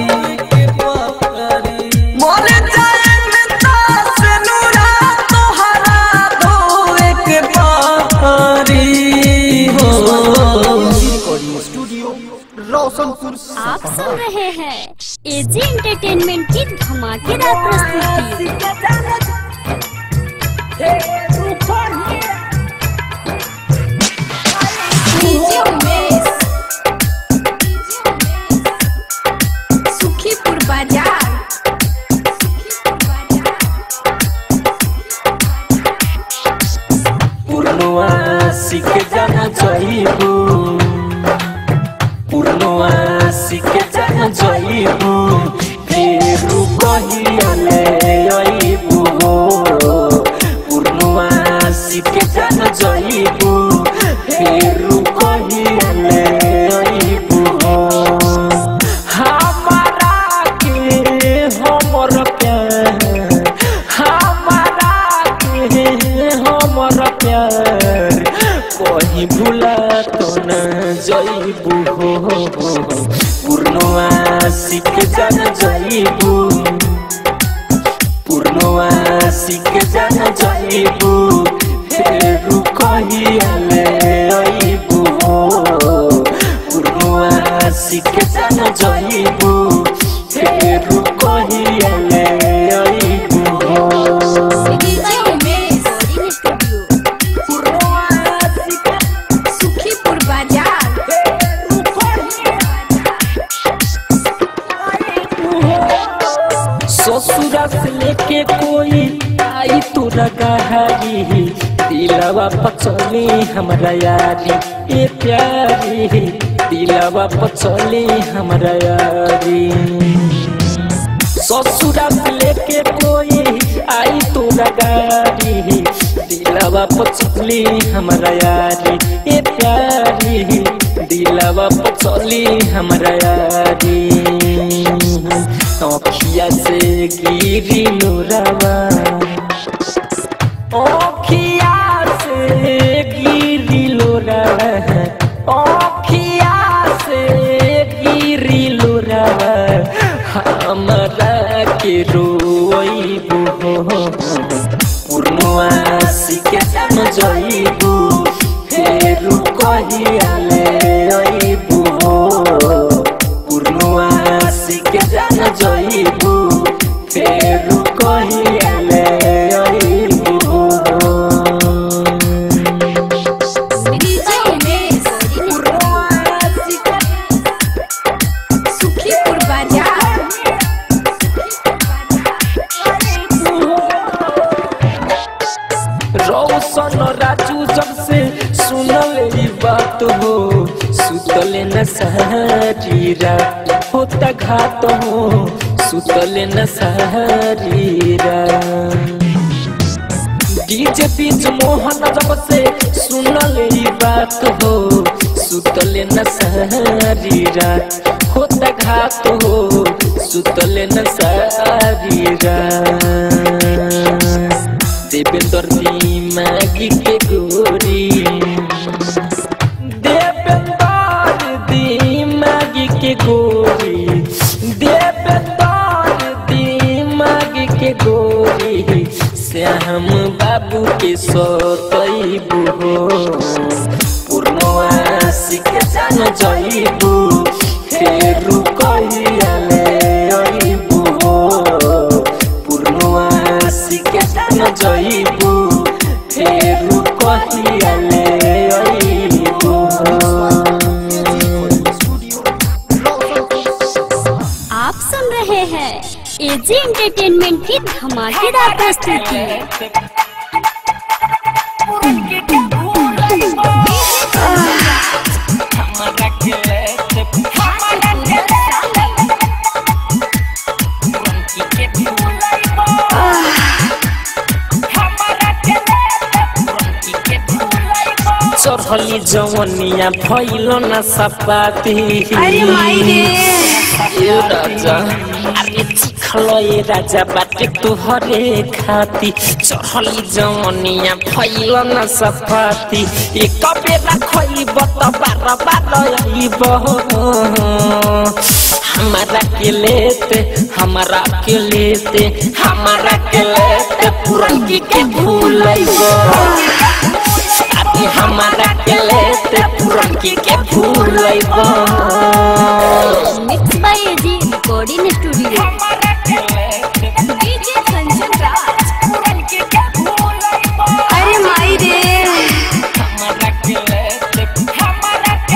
मर जाए मिता से नूरा तुहरा धोए के पारी हो रिकॉर्डिंग स्टूडियो रोशनपुर आप सुन रहे हैं एजी एंटरटेनमेंट की धमाकेदार प्रस्तुति डीजे उमेश सुखीपुर बाजार पूर्णवा सीख जाना चाहिबू पूर्णवा सीख जाना चाहिबू फेरू कहियाले अइबू पूर्णवा सीख जाना चाहिबू फेरू कहियाले अइबू हमारा के हमर प्यार हमारा के हमर प्यार कहीं भूला तो न जइबू हो पूर्णवा सीख जान जइबू पूर्णवा सीख जान जइबू फेरू कहियाले अइबू पूर्णवा सीख जान जइबू फेरू कहियाले अइबू डीजे उमेश सुखीपुर बाजार ससुरा से लेके कोई आई तू गहारी दिलवा पचली हमरा यारी ए प्यारी दिलवा पचली हमरा यारी ससुरा से लेके कोई आई तू गाड़ी दिलवा पचली हमरा यारी ए प्यारी दिलवा पचली हमरा यारी अखिया से गिरी नूरवा अखिया से गिरी लोरवा अखिया से गिरी लोरवा हमरा के रोइबू पूर्णवा सीखे जान जइबू फेरू कहियाले अइबू पूर्णवा सीखे जान जइबू फेरू कहियाले अइबू डीजे उमेश सुखीपुर बाजार रौशन राजू जब से सुनल ई बात हो सुतले न सारी रात होता घात हो सुतले न सारी रात डीजे बीच मोहन जब से सुनल ई बात हो सुतले न सारी रात होता घात हो सुतले न सारी रात देवेंद्र दिमागी के गोरी देवेंद्र दिमागी के गोरी देवेंद्र दिमागी के गोरी श्याम बाबू के सतैबू हो पूर्णवासी के जान जइबू फेरू कहियाले अइबू हो पूर्णवासी के जान जइबू फेरू कहियाले अइबू हो आप सुन रहे हैं एजी एंटरटेनमेंट की धमाकेदार प्रस्तुति चढ़ली जवनिया भइल न सपाती अरे माई रे ए राजा अरे चिखल ए राजा बाटे तुहरे खाती चढ़ली जवनिया भइल न सपाती एक बेला खइब त बार बार अइब हमारा के लेते हमारा के लेते हमारा के लेते पुरनकी के भूलैब अभी हमारा के लेते पुरनकी के भूलैब mix by AG recording studio DJ Kanchan Raj अरे माई रे हमारा के लेते हमारा के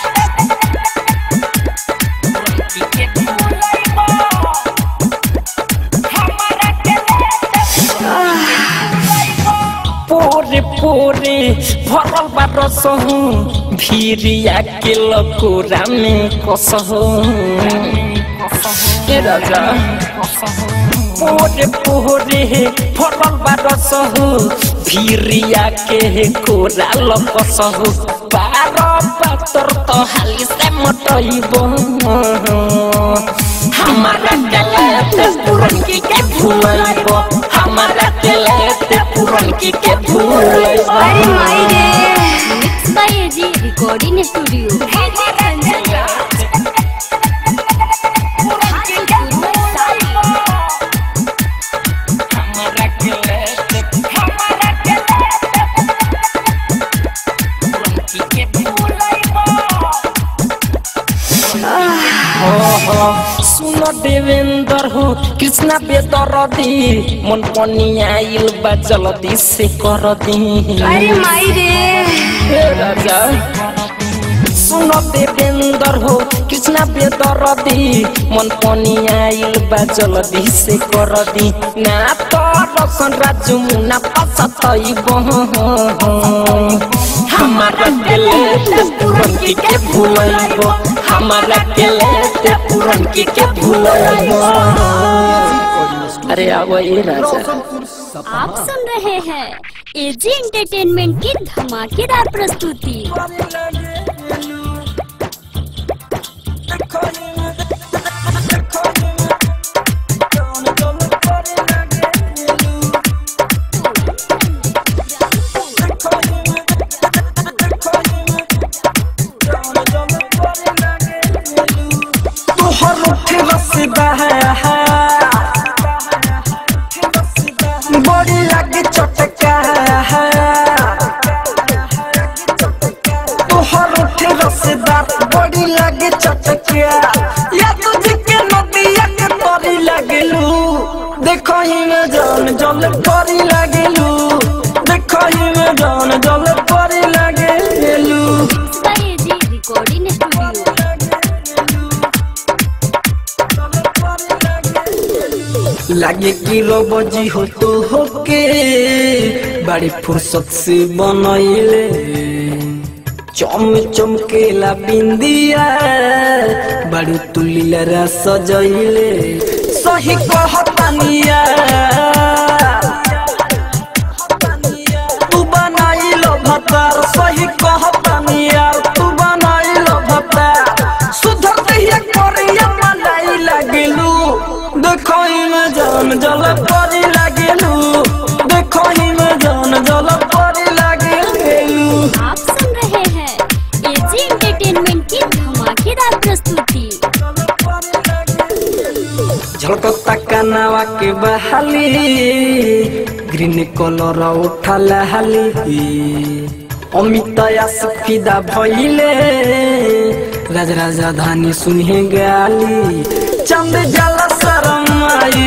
पुरनकी के भूलैब हमारा के पोरे पोरे भरल बा रसहु भिरिया के लकोरा में कसहु ए राजा पोरे पोरे भरल बा रसहु भिरिया के कोरा लकसहु पार पातर तो हाली से मटइब हमारा गलत पुरनकी के भूलइब हमारा गलत पुरनकी के भूलइब अरे माई रे mix by AG recording studio DJ Kanchan Raj हमारा गलत हमारा गलत पुरनकी के भूलइब सुन देवेंद्र हो कृष्णा बेदरदी मन पनिया आइल बा जल्दी से कर दी अरे माई रे हे राजा सुन देवेंद्र हो कृष्णा बेदरदी मन पनिया आइल बा जल्दी से कर दी ना तो रसन राजू मुना पसतइब हमारा दिल पुरनकी के भूलइब हमारा दिल पुरनकी के भूलइब अरे आवो ए राजा रोशनपुर सपा आप सुन रहे हैं एजी एंटरटेनमेंट की धमाकेदार प्रस्तुति तोहर उठे रसदा बड़ी लगे चटका तोहर उठे रसदा बड़ी लगे चटका या तुझे के नदिया के तरी लगलू देखो ही में जान जल परी लगलू देखो ही में जान जल परी लगलू mix by AG recording studio लागे कि रोबजी हो तो होके बड़ी फुर्सत से बनैले चम चमकेला बिंदिया बड़ी तुलिलरा सजैले सही कहतानिया झलकता कनावा के बहाली ग्रीन कलर उठल हाली अमित फिदा भइले राज राजधानी सुने गाली चंद जला शरमाई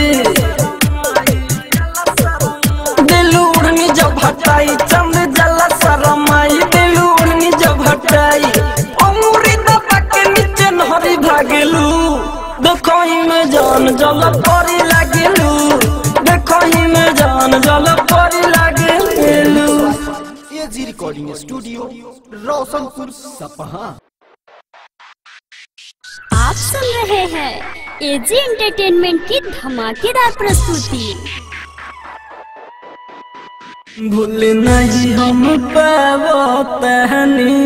दिल उड़नी जब हटाई चंद जला शरमाई दिल उड़नी जब हटाई अमूरी दबा के नीचे नहरी भागेलू देखो ही में जान जल परी लागेलू देखो ही में जान जल परी लागेलू AG recording studio Roshanpur Sapaha आप सुन रहे हैं एजी एंटरटेनमेंट की धमाकेदार प्रस्तुति भूल नहीं हम पावो तहनी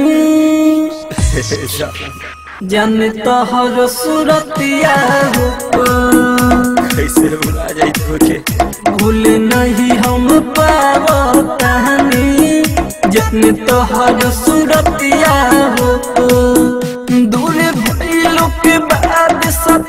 जान तोहर सूरतिया हो कैसे भुला जाई तोके भूल नहीं हम पावो तहनी जान तोहर सूरतिया हो दूर भइलो के बाद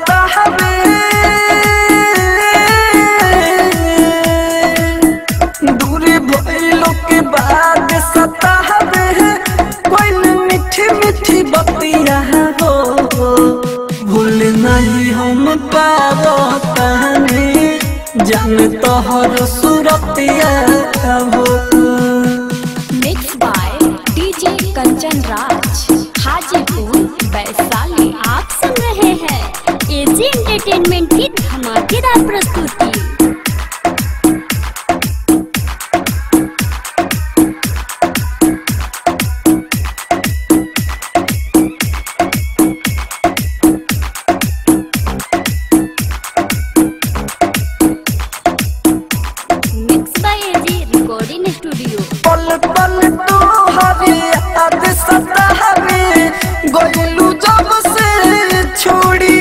सतावे दूरी भइलो के बाद सतावे कोई मीठी मीठी बतिया हो भूल नहीं हम पावो तहनी जान तोहर सूरतिया हो mix by DJ Kanchan Raj Hajipur Vaishali आप सुन रहे हैं एजी एंटरटेनमेंट की धमाकेदार प्रस्तुति mix by AG recording studio पल पल तू हवे याद सतावे गोलू जब से छोड़ी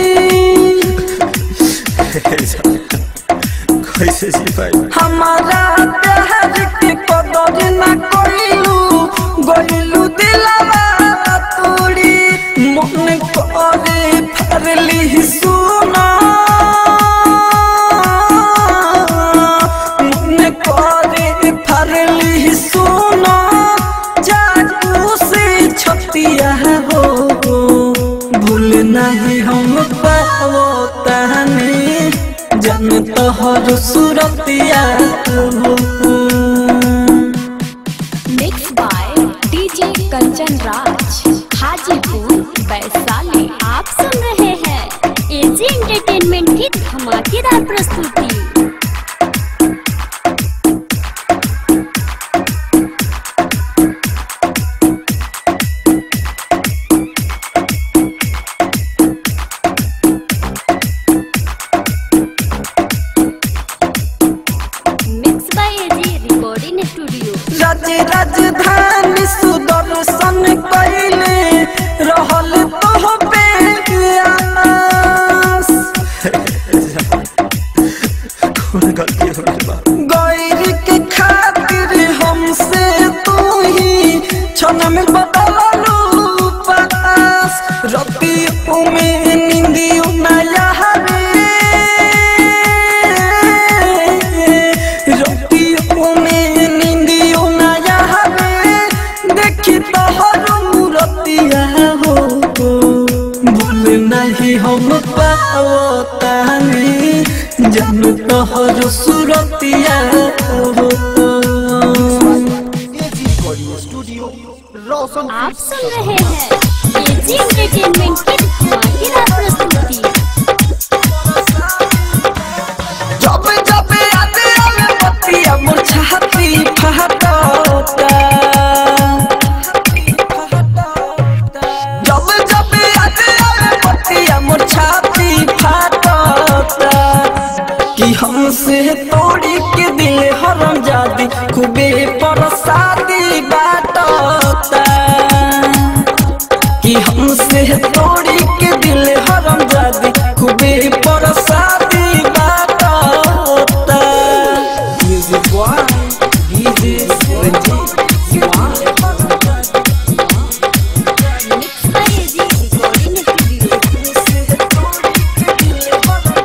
कैसे जी पाई हमारा प्यार के कदर न कोइलू गोलू दिलवा तोड़ी मन करे फरली सुना मन करे फरली सुना जादू से छतिया हो भूल नहीं हम पावो तहनी जन तोहर सूरतिया हो mix by DJ Kanchan Raj Hajipur Vaishali आप सुन रहे हैं एजी एंटरटेनमेंट की धमाकेदार प्रस्तुति mix by AG recording studio राज राजधानी सुदर्शन कैले रहल तोह पे आस कौन गलती हो गई बा गैर के खातिर हमसे तू ही क्षण में बदललू पास रतियों में निंदियों नया रतियों में निंदियों नया देखी तोहर मूरतिया हो भूल नहीं हम पाओ तानी जन तोहर सूरतिया हो एजी रिकॉर्डिंग स्टूडियो रोशनपुर आप सुन रहे हैं एजी एंटरटेनमेंट की धमाकेदार प्रस्तुति जब जब याद आवे बतिया मोर छाती फहटता जब जब याद आवे बतिया मोर छाती फहटता कि हमसे तोड़ी के दिल हरम जादी खूबे परसादी बाटता कि हमसे तोड़ी के दिल हरम जादी खूबे परसादी बात होता music boy DJ Ranjeet mix by AG recording studio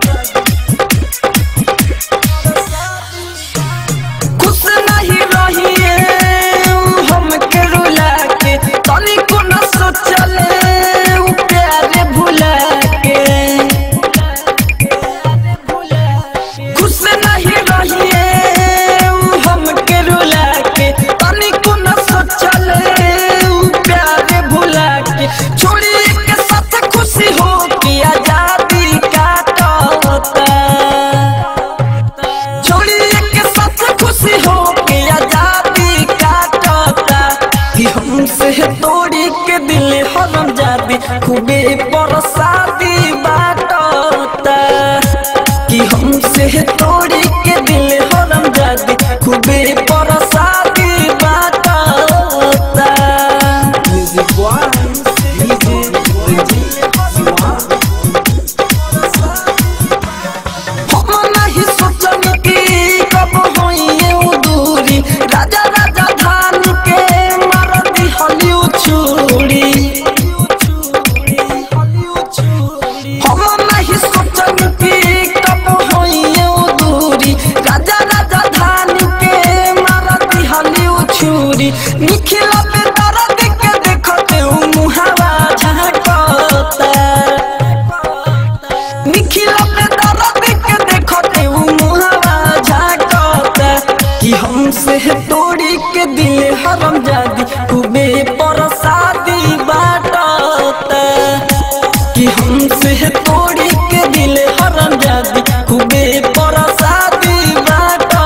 कि हमसे तोड़ी के दिल हरम जादी खूबे परसादी बाटा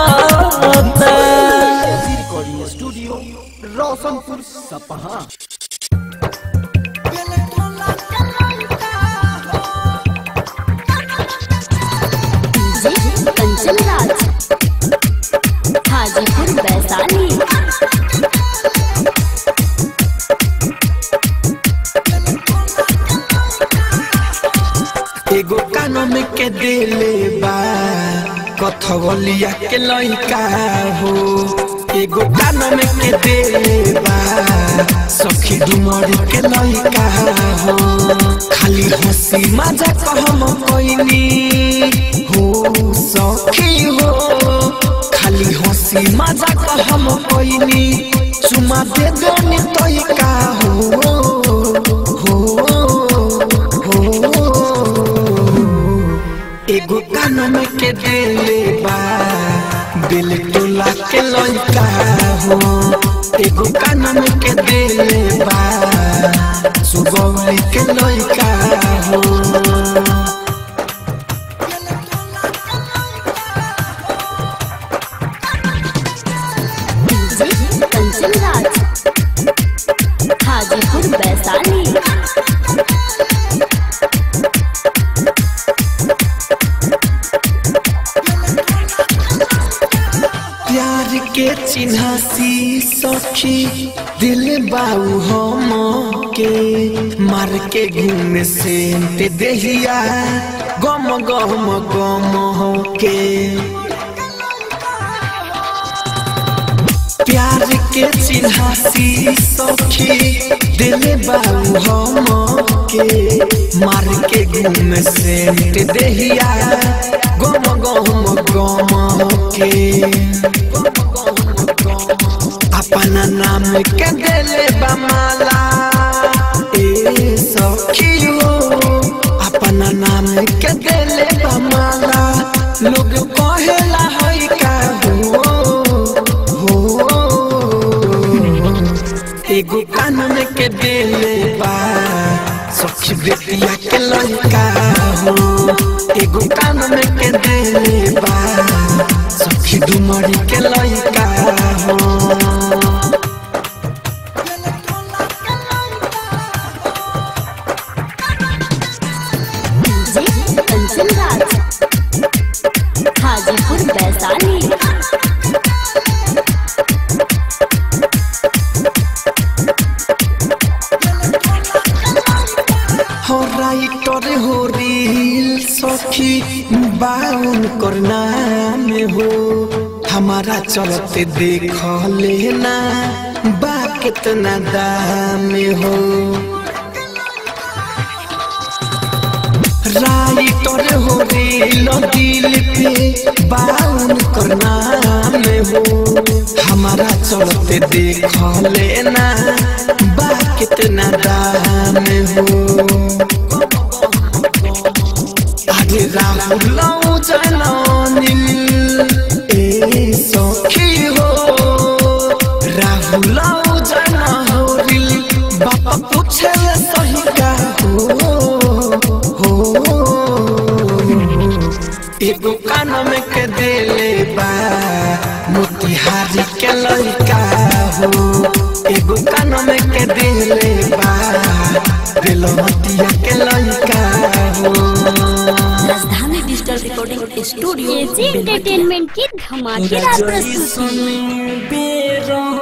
recording studio Roshanpur Sapaha DJ Kanchan Raj Hajipur Vaishali एगो कानों में के देले बा कथवलिया के लइका हो एगो कानों में के देले बा सखी डुमरी के लइका हो खाली हंसी मजा कहम कोइनी हो सखी हो खाली हंसी मजा कहम कोइनी चुमा दे देनी तइका हो हो हो एगो कानम के देले बा दिल टोला के लइका हो एगो कानम के देले बा सुगौली के लइका हो डीजे कंचन राज हाजीपुर वैशाली प्यार के चिन्हासी सखी दिल बाऊ हम के मार के घूम से ते देहिया गम गम गम हो के प्यार के चिन्हासी सखी दिल बाऊ हम के मार के घूम से ते देहिया गम गम गम के अपना नाम के दिले बमाला ए सखी हो अपना नाम के दिले बमाला लोग कहेला है का हो हो एगो कानून के दिले बा सखी बेटिया के लड़का हो एगो कानून के दिले बा सखी डुमरी के लड़का हो डीजे कंचन राज हाजीपुर वैशाली हो राइटर हो रील सखी बाउन करना में हो हमारा चलते देख लेना बा कितना दाम हो राइटर हो रील दिल पे बाउन करना में हो हमारा चलते देख लेना बा कितना दाम हो आगे राहुल जननी ए सखी हो राहुल जनहरिल बापा पूछे सही का हो हो एगो कान में के देले बा मोतिहारी के लड़का हो एगो कान में के देले बा बेलमतिया के लड़का हो Rajdhani digital recording studio AG entertainment की धमाकेदार प्रस्तुति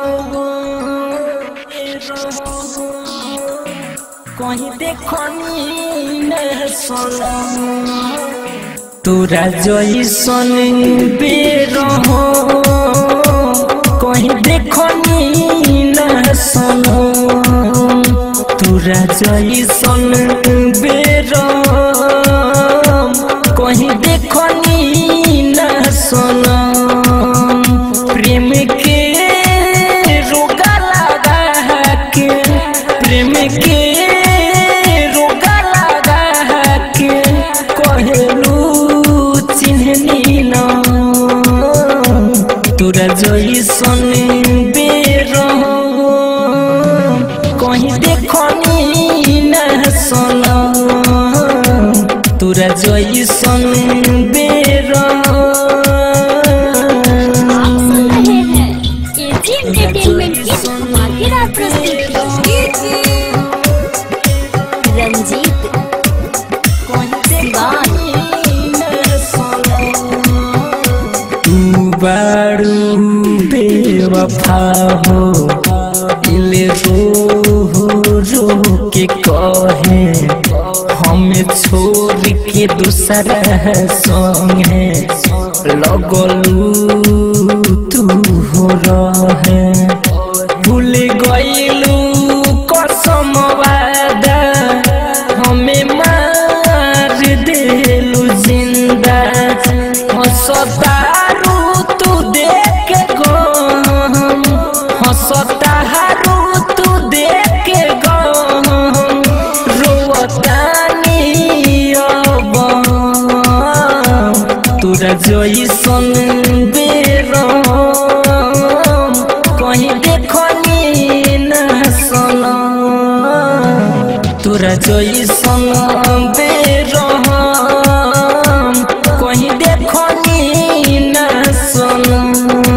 कहीं देखनी न सोना तोरा जैसन बेरहो कहीं देखनी न सोना तोरा जैसन बेरहो कहीं देखनी न सोना प्रेम के रोगा लगा के प्रेम के रोगा लगा के कहलू चिन्हनी न तोरा जैसन बेरहो कहीं देखनी न सोना तोरा जैसन बेरा आप सुन रहे हैं एजी एंटरटेनमेंट की धमाकेदार प्रस्तुति रंजीत सिवान तू बारू बेवफा हो दिल रो रो के कहे हमें छोड़ के दूसरा संगे लगलू तू हो रहे भूल गईलू कसम वादा हमें मार देलू जिंदा हंसतारू तू देख गो हंसतारू तू देख गो रोवतानी अब तोरा जैसन बेरम कहीं देखनी न सनम तोरा जैसन बेरहम कहीं देखनी न सनम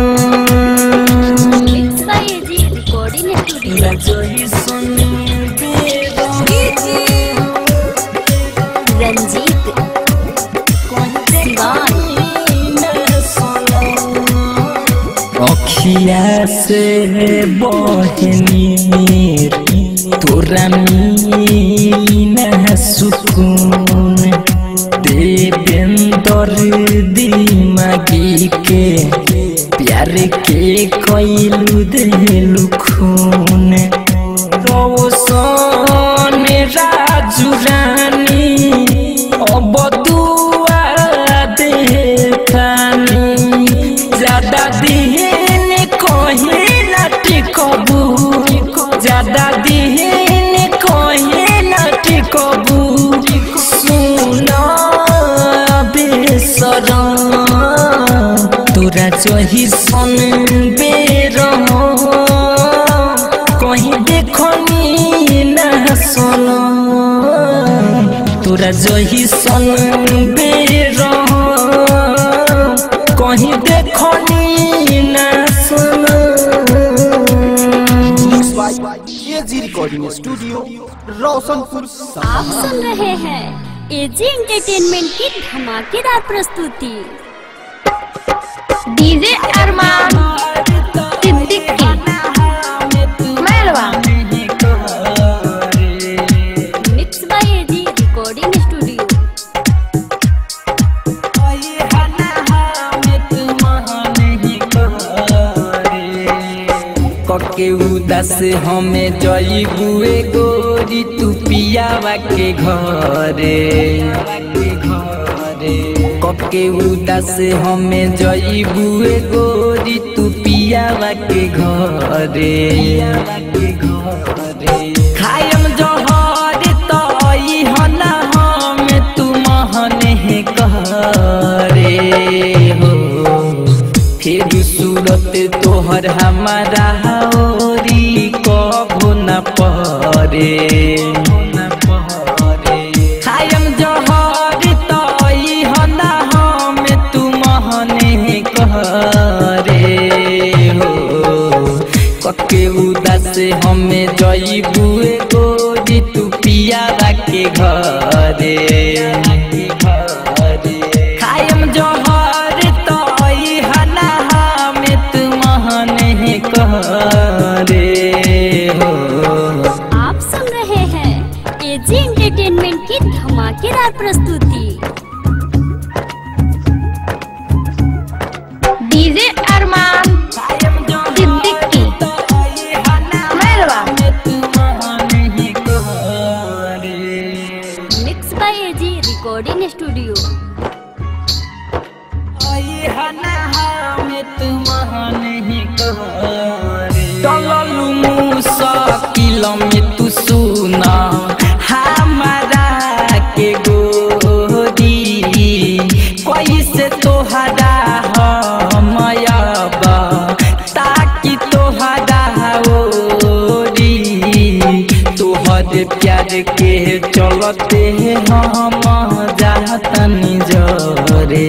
mix by AG recording studio तोरा जैसन बेरहम रंजीत सिवान अखिया से बहनी तोरा मीना सुकून देवेंदर दिमागी के प्यार के कैलू देलू खून रोशन राजू रानी अब दुआ देखानी ज्यादा दिन कहीं न टिकबू ज्यादा दिन कहीं न टिकबू सुना बेसरम तोरा चही सन बेरम कहीं देखनी न सनम तोरा जही सन बेरम कहीं देखनी न सनम एजी रिकॉर्डिंग स्टूडियो रोशनपुर सपा आप सुन रहे हैं एजी एंटरटेनमेंट की धमाकेदार प्रस्तुति DJ Arman Siddiqui Mairwa mix by AG recording studio कके उदास हमें जईबुए गोरी तू पियावा के घरे कके उदास हमें जईबुए गोरी तू पियावा के घरे खायम जहर तई हना हम तू महने करे हो फिर सूरत तोहर हमारा होरी कबो न परे खायम जहर तई हना हम तू महने करे हो कके उदास हमें जईबुए गोरी तू पियावा के घरे खायम जहर तई हना हमें तू महने करे हो आप सुन रहे हैं एजी एंटरटेनमेंट की धमाकेदार प्रस्तुति DJ Arman Siddiqui Mairwa mix by AG recording studio चललू मुसाकिल में तू सुना हमारा के गोरी कैसे तोहरा हमयबा ताकि तोहरा ओरी तोहर प्यार के चलते हम जातनी जरे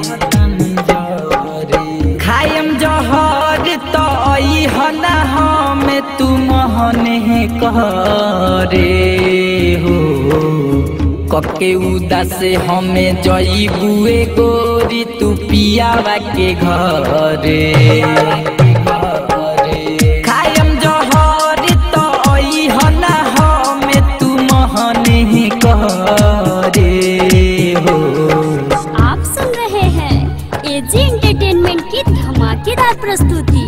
खायम जहर तो हना हम तू महने करे हो कके उदास हमें जईबुए गोरी तू पियावा के घरे खायम जहर तो हना हमें तू महने करे हो आप सुन रहे हैं एजी एंटरटेनमेंट की धमाकेदार प्रस्तुति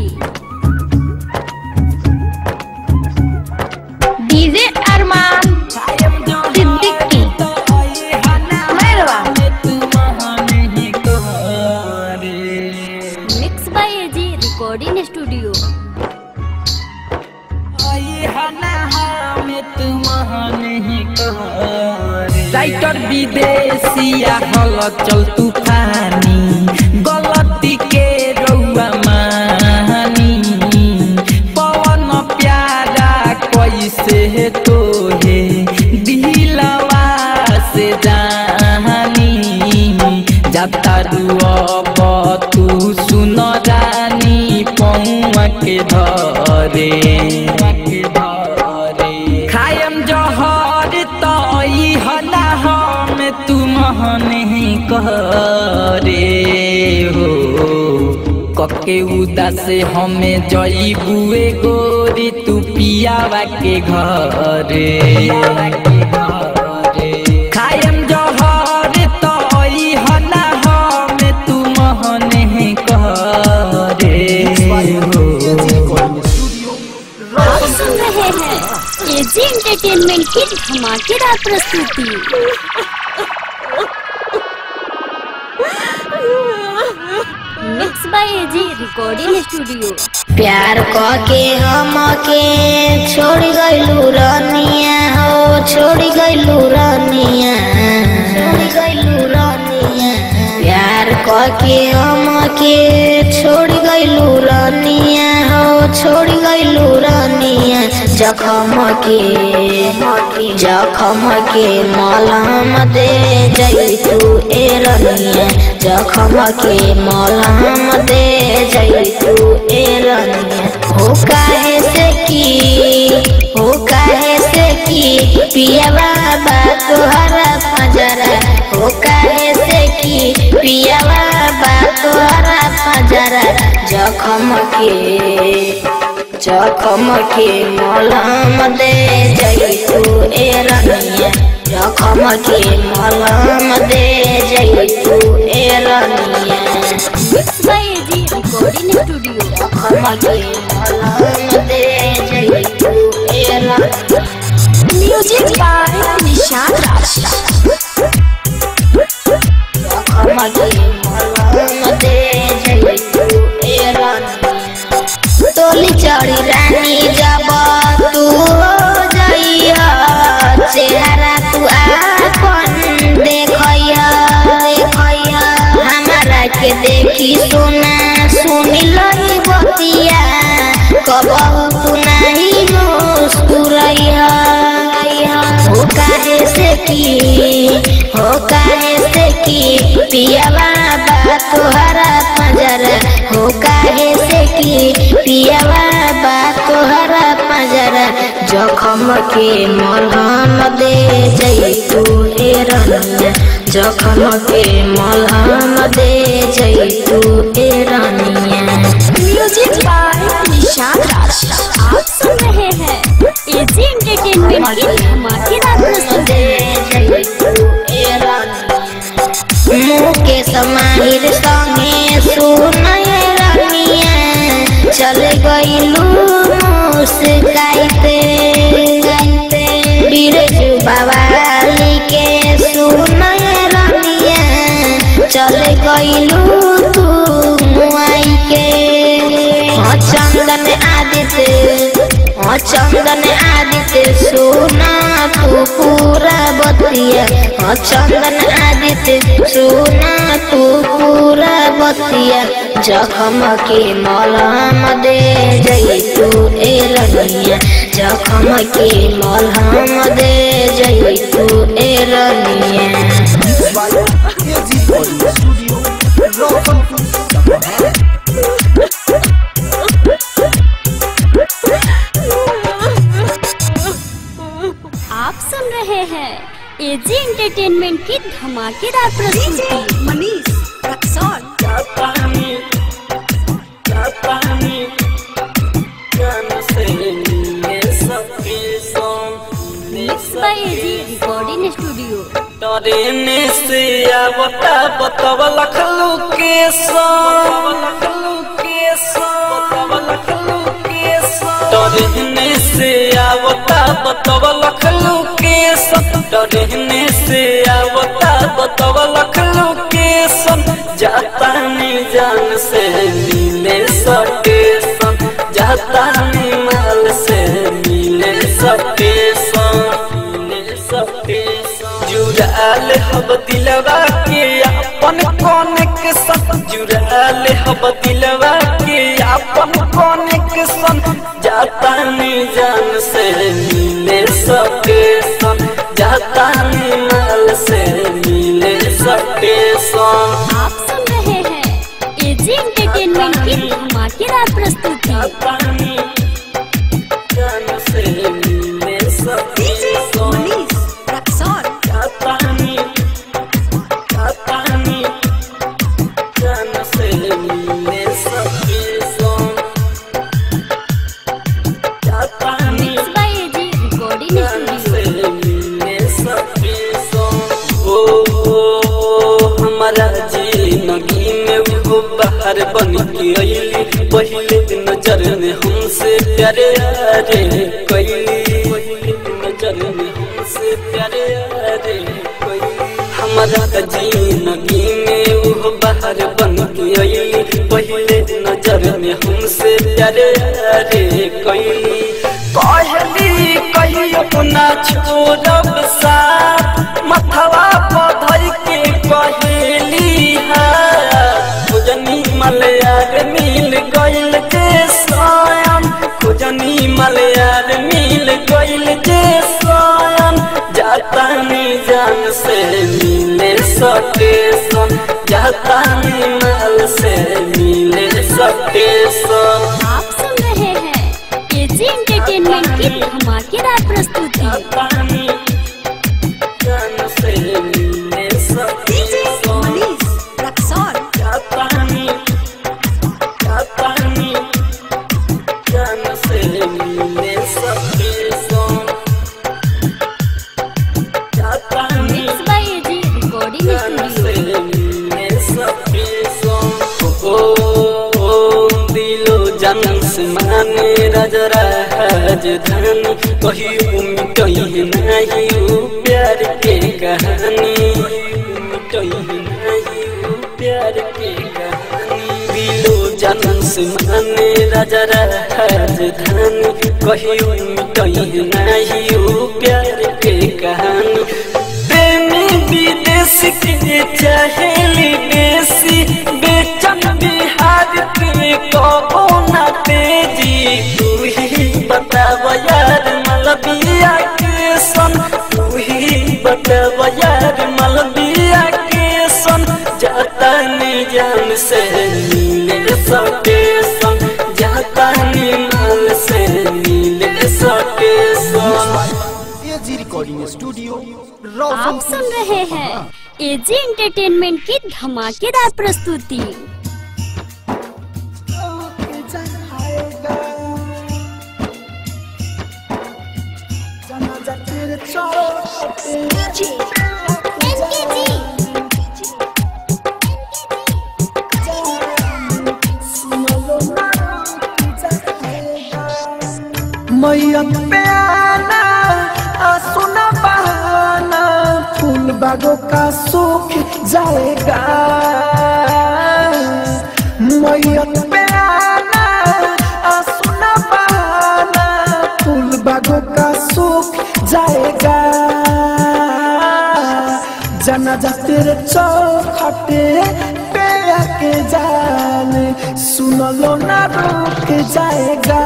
DJ Arman Siddiqui Mairwa mix by AG recording studio writer Videshiya हल चल तूफानी गलती के रउआ मानी पवन प्यारा कैसे तोहे दिलवा से जानी जाता अब तू सुन रानी पौआ के धरे खायम जहर तई हला हम तुम नहीं करे हो कके उदास हमें जईबुए गोरी तू पियावा के घरे खायम जहर तई हला हम तुम नहीं करे हो आप सुन रहे हैं एजी एंटरटेनमेंट की धमाकेदार प्रस्तुति mix by AG recording studio प्यार के हम के छोड़ गइलू रनिया हो छोड़ गइलू रनिया छोड़ गइलू रनिया प्यार के हम के छोड़ गइलू रनिया हो छोड़ गइलू रनिया जखम के जखम के मलहम दे जैतू ए रनिया जखम के मलहम दे जैतू ए रनिया हो काहे से की हो काहे से की पिया बाबा तोहरा पजरा हो काहे से की पिया बाबा तोहरा पजरा जखम के जखम के मलहम दे जैतू ए रनिया जखम के मलहम दे जैतू ए रनिया mix by AG recording studio जखम के मलहम दे जैतू ए रनिया म्यूजिक बाय निशान राज जखम के मलहम दे जैतू ए रनिया तोली चढ़ी रानी जब तू हो जइया चेहरा तू आपन देखइया देखइया हमारा के देखी सुना सुनी लही बतिया कबहू तू नहीं मुस्कुरैया हो काहे से की हो काहे से की पिया बाबा तोहरा पंजरा हो काहे से की पिया बाबा तोहरा पंजरा जखम के मलहम दे जैतू ए रनिया जखम के मलहम दे जैतू ए रनिया म्यूजिक बाय निशान राज आप सुन रहे हैं एजी एंटरटेनमेंट की धमाकेदार प्रस्तुति मुके समाहिर संगे सुनय रनिया चल गइलू मुस्काइते बिरजू बवाली के सुनय रनिया चल गइलू तू मुआई के हाँ चंदन आदित्य हाँ चंदन आदित्य सोना तू पूरा बतिया चंदन आदित्य सुना तू पूरा बतिया जखम के मलहम दे जई तू ए रनिया जखम के मलहम दे जई तू ए रनिया AG recording studio Roshanpur Sapaha आप सुन रहे हैं एजी एंटरटेनमेंट की धमाकेदार प्रस्तुति मनीष रक्सौल जापानी जापानी जान से मिले सबके song mix by AG recording studio डरेने से आवता बतव लखलू के सॉन्ग लखलू के सॉन्ग बतव लखलू के सॉन्ग डरेने से आवता बतव लखलू के सॉन्ग डरेने से आवता बतव लखलू के सॉन्ग जाता नहीं जान से मिले सटे सॉन्ग जाता नहीं माल से मिले सटे सॉन्ग मिले सटे सॉन्ग जुड़ाल हब दिलवा के अपन कौन के संग जुड़ाल हब दिलवा के अपन कौन के संग जाता नहीं जान से मिले सके संग जाता नहीं माल से मिले सके संग आप सुन रहे हैं एजी एंटरटेनमेंट की धमाकेदार प्रस्तुति जाता नहीं जान से मिले सके संग मनीष रक्सौल जाता नहीं जाता नहीं जान से मिले सके संग जाता नहीं mix by AG recording studio ओ हमारा जिंदगी में वो बाहर बन के अली पहले नजर में हमसे प्यारे रे कैली पहले नजर में हमसे प्यारे रे कैली हमारा जिंदगी में वो बाहर बन के अली पहले नजर में हमसे प्यारे रे कैली कहली कहियो ना छोड़ब साथ मथवा पधर के कहेली खुजनी मलयार मिल गइल जे स्वयं खुजनी मलयार मिल गइल जे स्वयं जाता नहीं जान से मिले सके सन जाता नहीं माल से मिले सके सन आप सुन रहे हैं एजी एंटरटेनमेंट की धमाकेदार प्रस्तुति पानी जान से मिले सके सन मनीष रक्सौल जापानी जापानी जान से मिले सके सन जापानी मिक्स बाय एजी रिकॉर्डिंग जान से स्टूडियो मिले सके सन ओ ओ दिलो जन से माने राजरा राजधानी कहियो मिटई नहीं उ प्यार के कहानी मिटई नहीं उ प्यार के कहानी दिलो जन से माने राजरा राजधानी कहियो मिटई नहीं उ प्यार के कहानी प्रेमी विदेश के चाहेली देसी बेचन बिहार के कबो न तेजी तू ही बताव यार मलबिया के सन तू ही बताव यार मलबिया के सन जाता नहीं जान से मिले सके सन जाता नहीं माल से मिले सके सन एजी रिकॉर्डिंग स्टूडियो आप रोशनपुर सुन रहे हैं एजी एंटरटेनमेंट की धमाकेदार प्रस्तुति मैया पे आना आ सुना बहाना फूल बागों का सूख जाएगा मैया पे आना आ सुना बहाना फूल बागों का सूख जाएगा जनाजा तेरे चौखटे पे आके जान सुन लो ना रुक जाएगा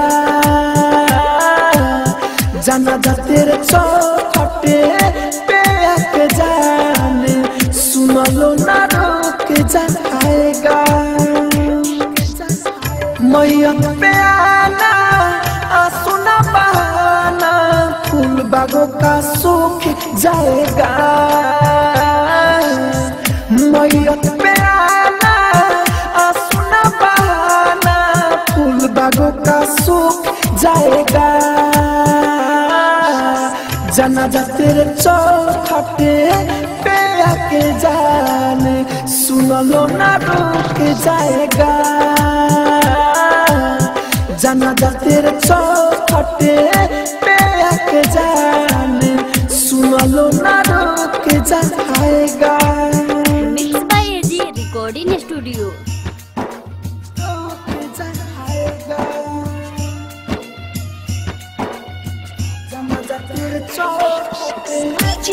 जनाजा तेरे चौखटे पे आके जान सुन लो ना रुक जाएगा मैया पे आना आंसू ना बहाना फूल बागों का सूख जाएगा मैया पे आना आंसू ना बहाना फूल बागों का सूख जाएगा जनाजा तेरे चौखटे पे आके जान सुन लो ना रुक जाएगा जनाजा तेरे चौखटे पे आके जान सुन लो ना रुक जाएगा mix by AG recording studio रुक जाएगा जनाजा तेरे चौखटे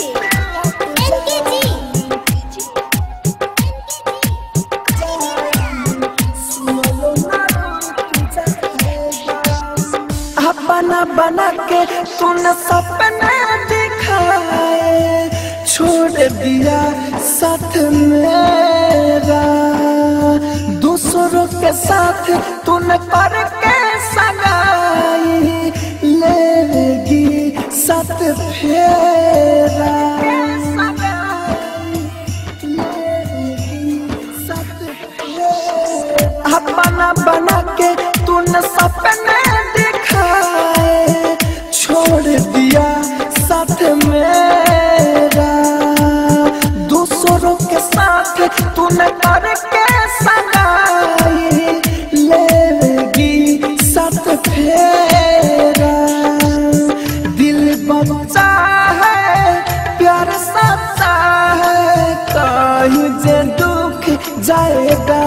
अपना बना के तूने सपने दिखाए छोड़ दिया साथ मेरा दूसरों के साथ तूने पर के सगाई लेगी साथ फेरा अपना बना के तूने सपने दिखाए छोड़ दिया साथ मेरा दूसरों के साथ तूने करके सगाई लेगी साथ फेरा दिल बच्चा है प्यार सच्चा है कहीं जे दुख जाएगा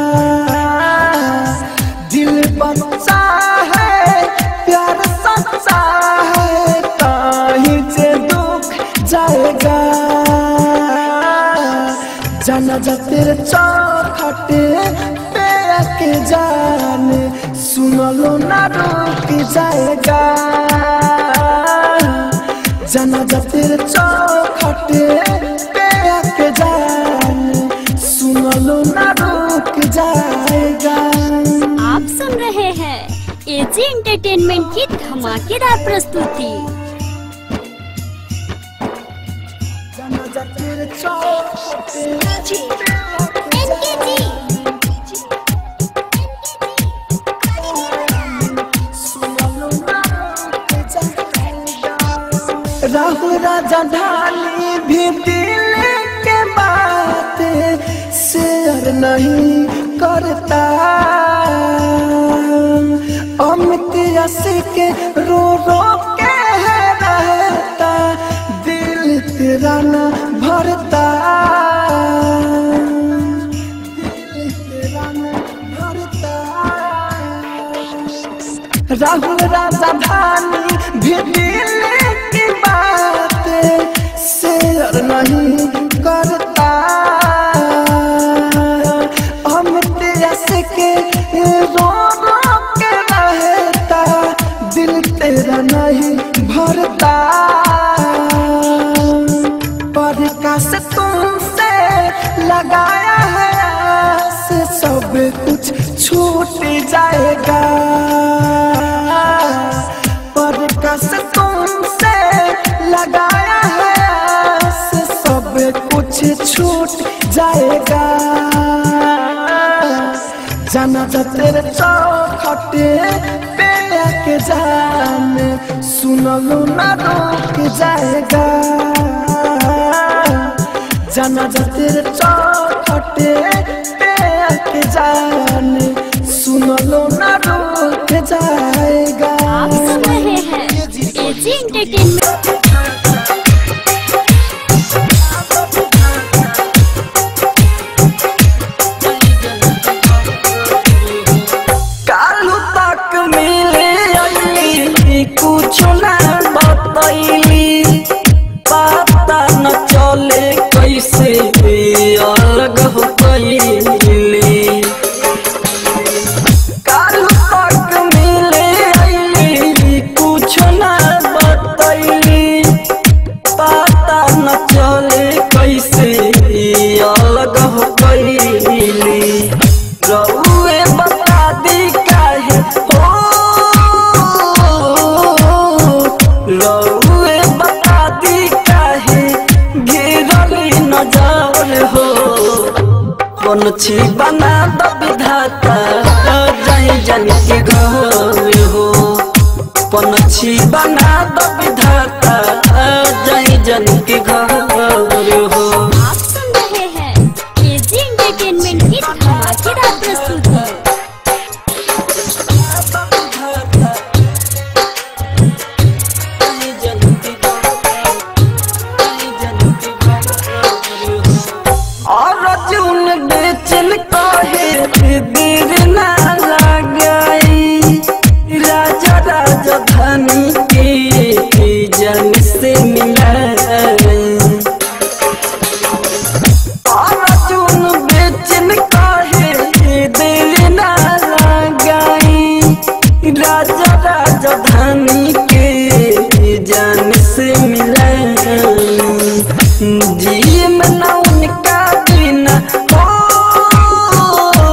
दिल बच्चा है प्यार सच्चा है कहीं जे दुख जाएगा जाना जा तेरे चौखटे पे आके जान सुन लो ना रुक जाएगा जाना जा तेरे चौखटे पे आके जान सुन लो ना रुक जाएगा आप सुन रहे हैं एजी एंटरटेनमेंट की धमाकेदार प्रस्तुति जाना जा तेरे चौखटे पे आके राहुल राजा ढाली भी दिल के बात शेयर नहीं करता अमित यसी के रो रो के रहता दिल तेरा न भरता दिल तेरा न भरता राहुल राजा धानी भी दिल की बात शेयर नहीं करता हम तेरस के रो रो के रहता दिल तेरा नहीं भरता पर काश तुमसे लगाया है आस सब कुछ छूट जाएगा पर कस तुमसे लगाया है आस सब कुछ छूट जाएगा जाना जा तेरे चौखटे पे आके जान सुनलू ना रुक जाएगा जाना जा तेरे चौखटे पे आके जान सुनलो ना रुक जाएगा आप सुन रहे हैं एजी एंटरटेनमेंट कालू तक मिले अली कुछ ना बतैली पता न चले कैसे हो बनछी बना द विधाता जाई जन के घर हो बनछी बना द विधाता जाई जन के घर हो आप सुन रहे हैं एजी एंटरटेनमेंट की धमाकेदार प्रस्तुति अर्जुन बेचन कहे देर ना लगाई राजा राजधानी के जन से मिलाई अर्जुन बेचन कहे देर ना लगाई राजा राजधानी के जान से मिलाई जी में ना उनका बिना हो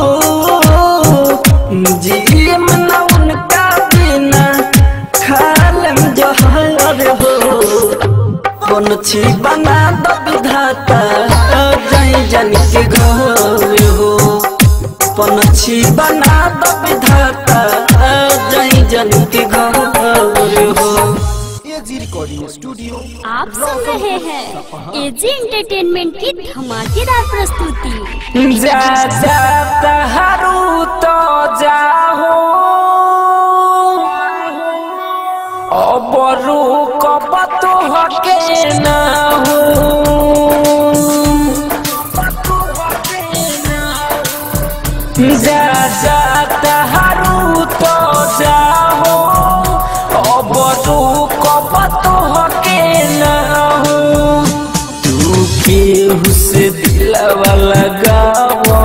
जी में ना उनका बिना खालम जहर हो बनछी बना द विधाता जाई जन के घर हो बनछी बना द विधाता जाई जन के घर हो एजी रिकॉर्डिंग स्टूडियो आप सुन रहे हैं एजी एंटरटेनमेंट की धमाकेदार प्रस्तुति जा जा तहारू तो जाहो अबरू कब तो हके ना हो जा जा तहारू तो जाहो अबरू कब तो हके ना हो तू केहू से दिलवा लगावा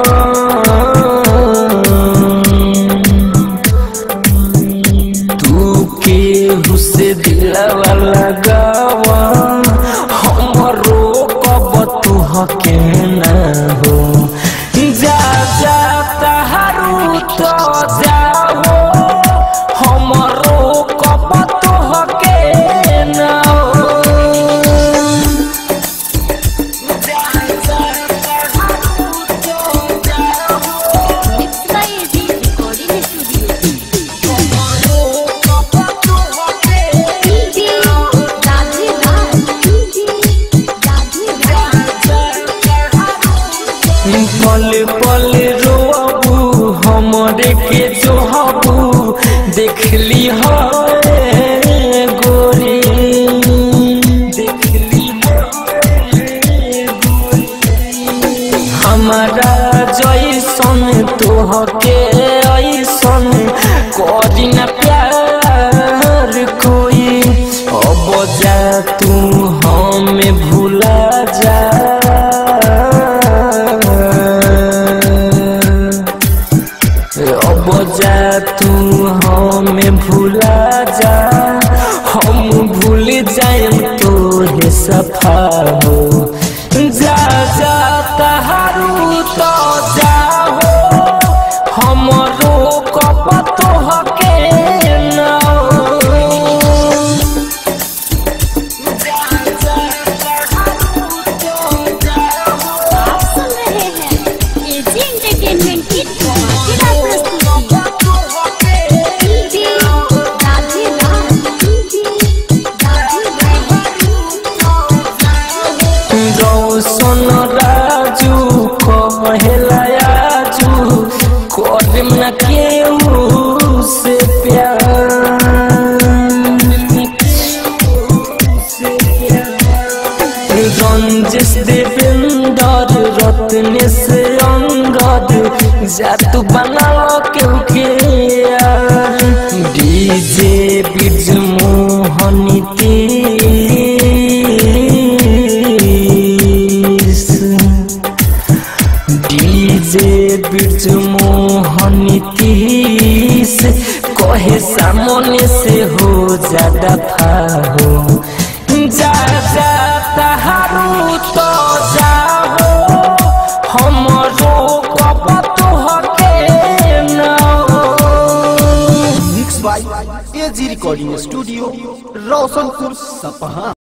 तू केहू से दिलवा लगावा हमरो कब तू हके ना हो जा जा तहारू तो जाओ हमरो कब तू हके ना हो mix by AG recording studio DJ Radhe Raj DJ Radhe पल पल रोबू हमरे के जोहबू देखली हो गोरी देखली हमारा जैसन तोहके ऐसन करी न प्यार कोई अब जा तू हमें भूला जा अब जा तू हमें भूला जा हम भूल जाए तो हे सफा हो जा जा तहारू तो जाहो हमरो कब तो हके ना आप सुन रहे हैं एजी एंटरटेनमेंट की धमाकेदार प्रस्तुति डीजे राधे राज डीजे राधे रौशन राजू कहेला आजू करम न केहू से प्यार रंजिश देवेंदर रत्न से अंगद जातु बना केहू के यार डीजे बिज मोहनी तीस डीजे बिरज मोहनी तीस कहे सामने से हो ज्यादा फाहो जा जा तहारू तो जाहो हमरो कब तो हके ना mix by AG recording studio Roshanpur सपहा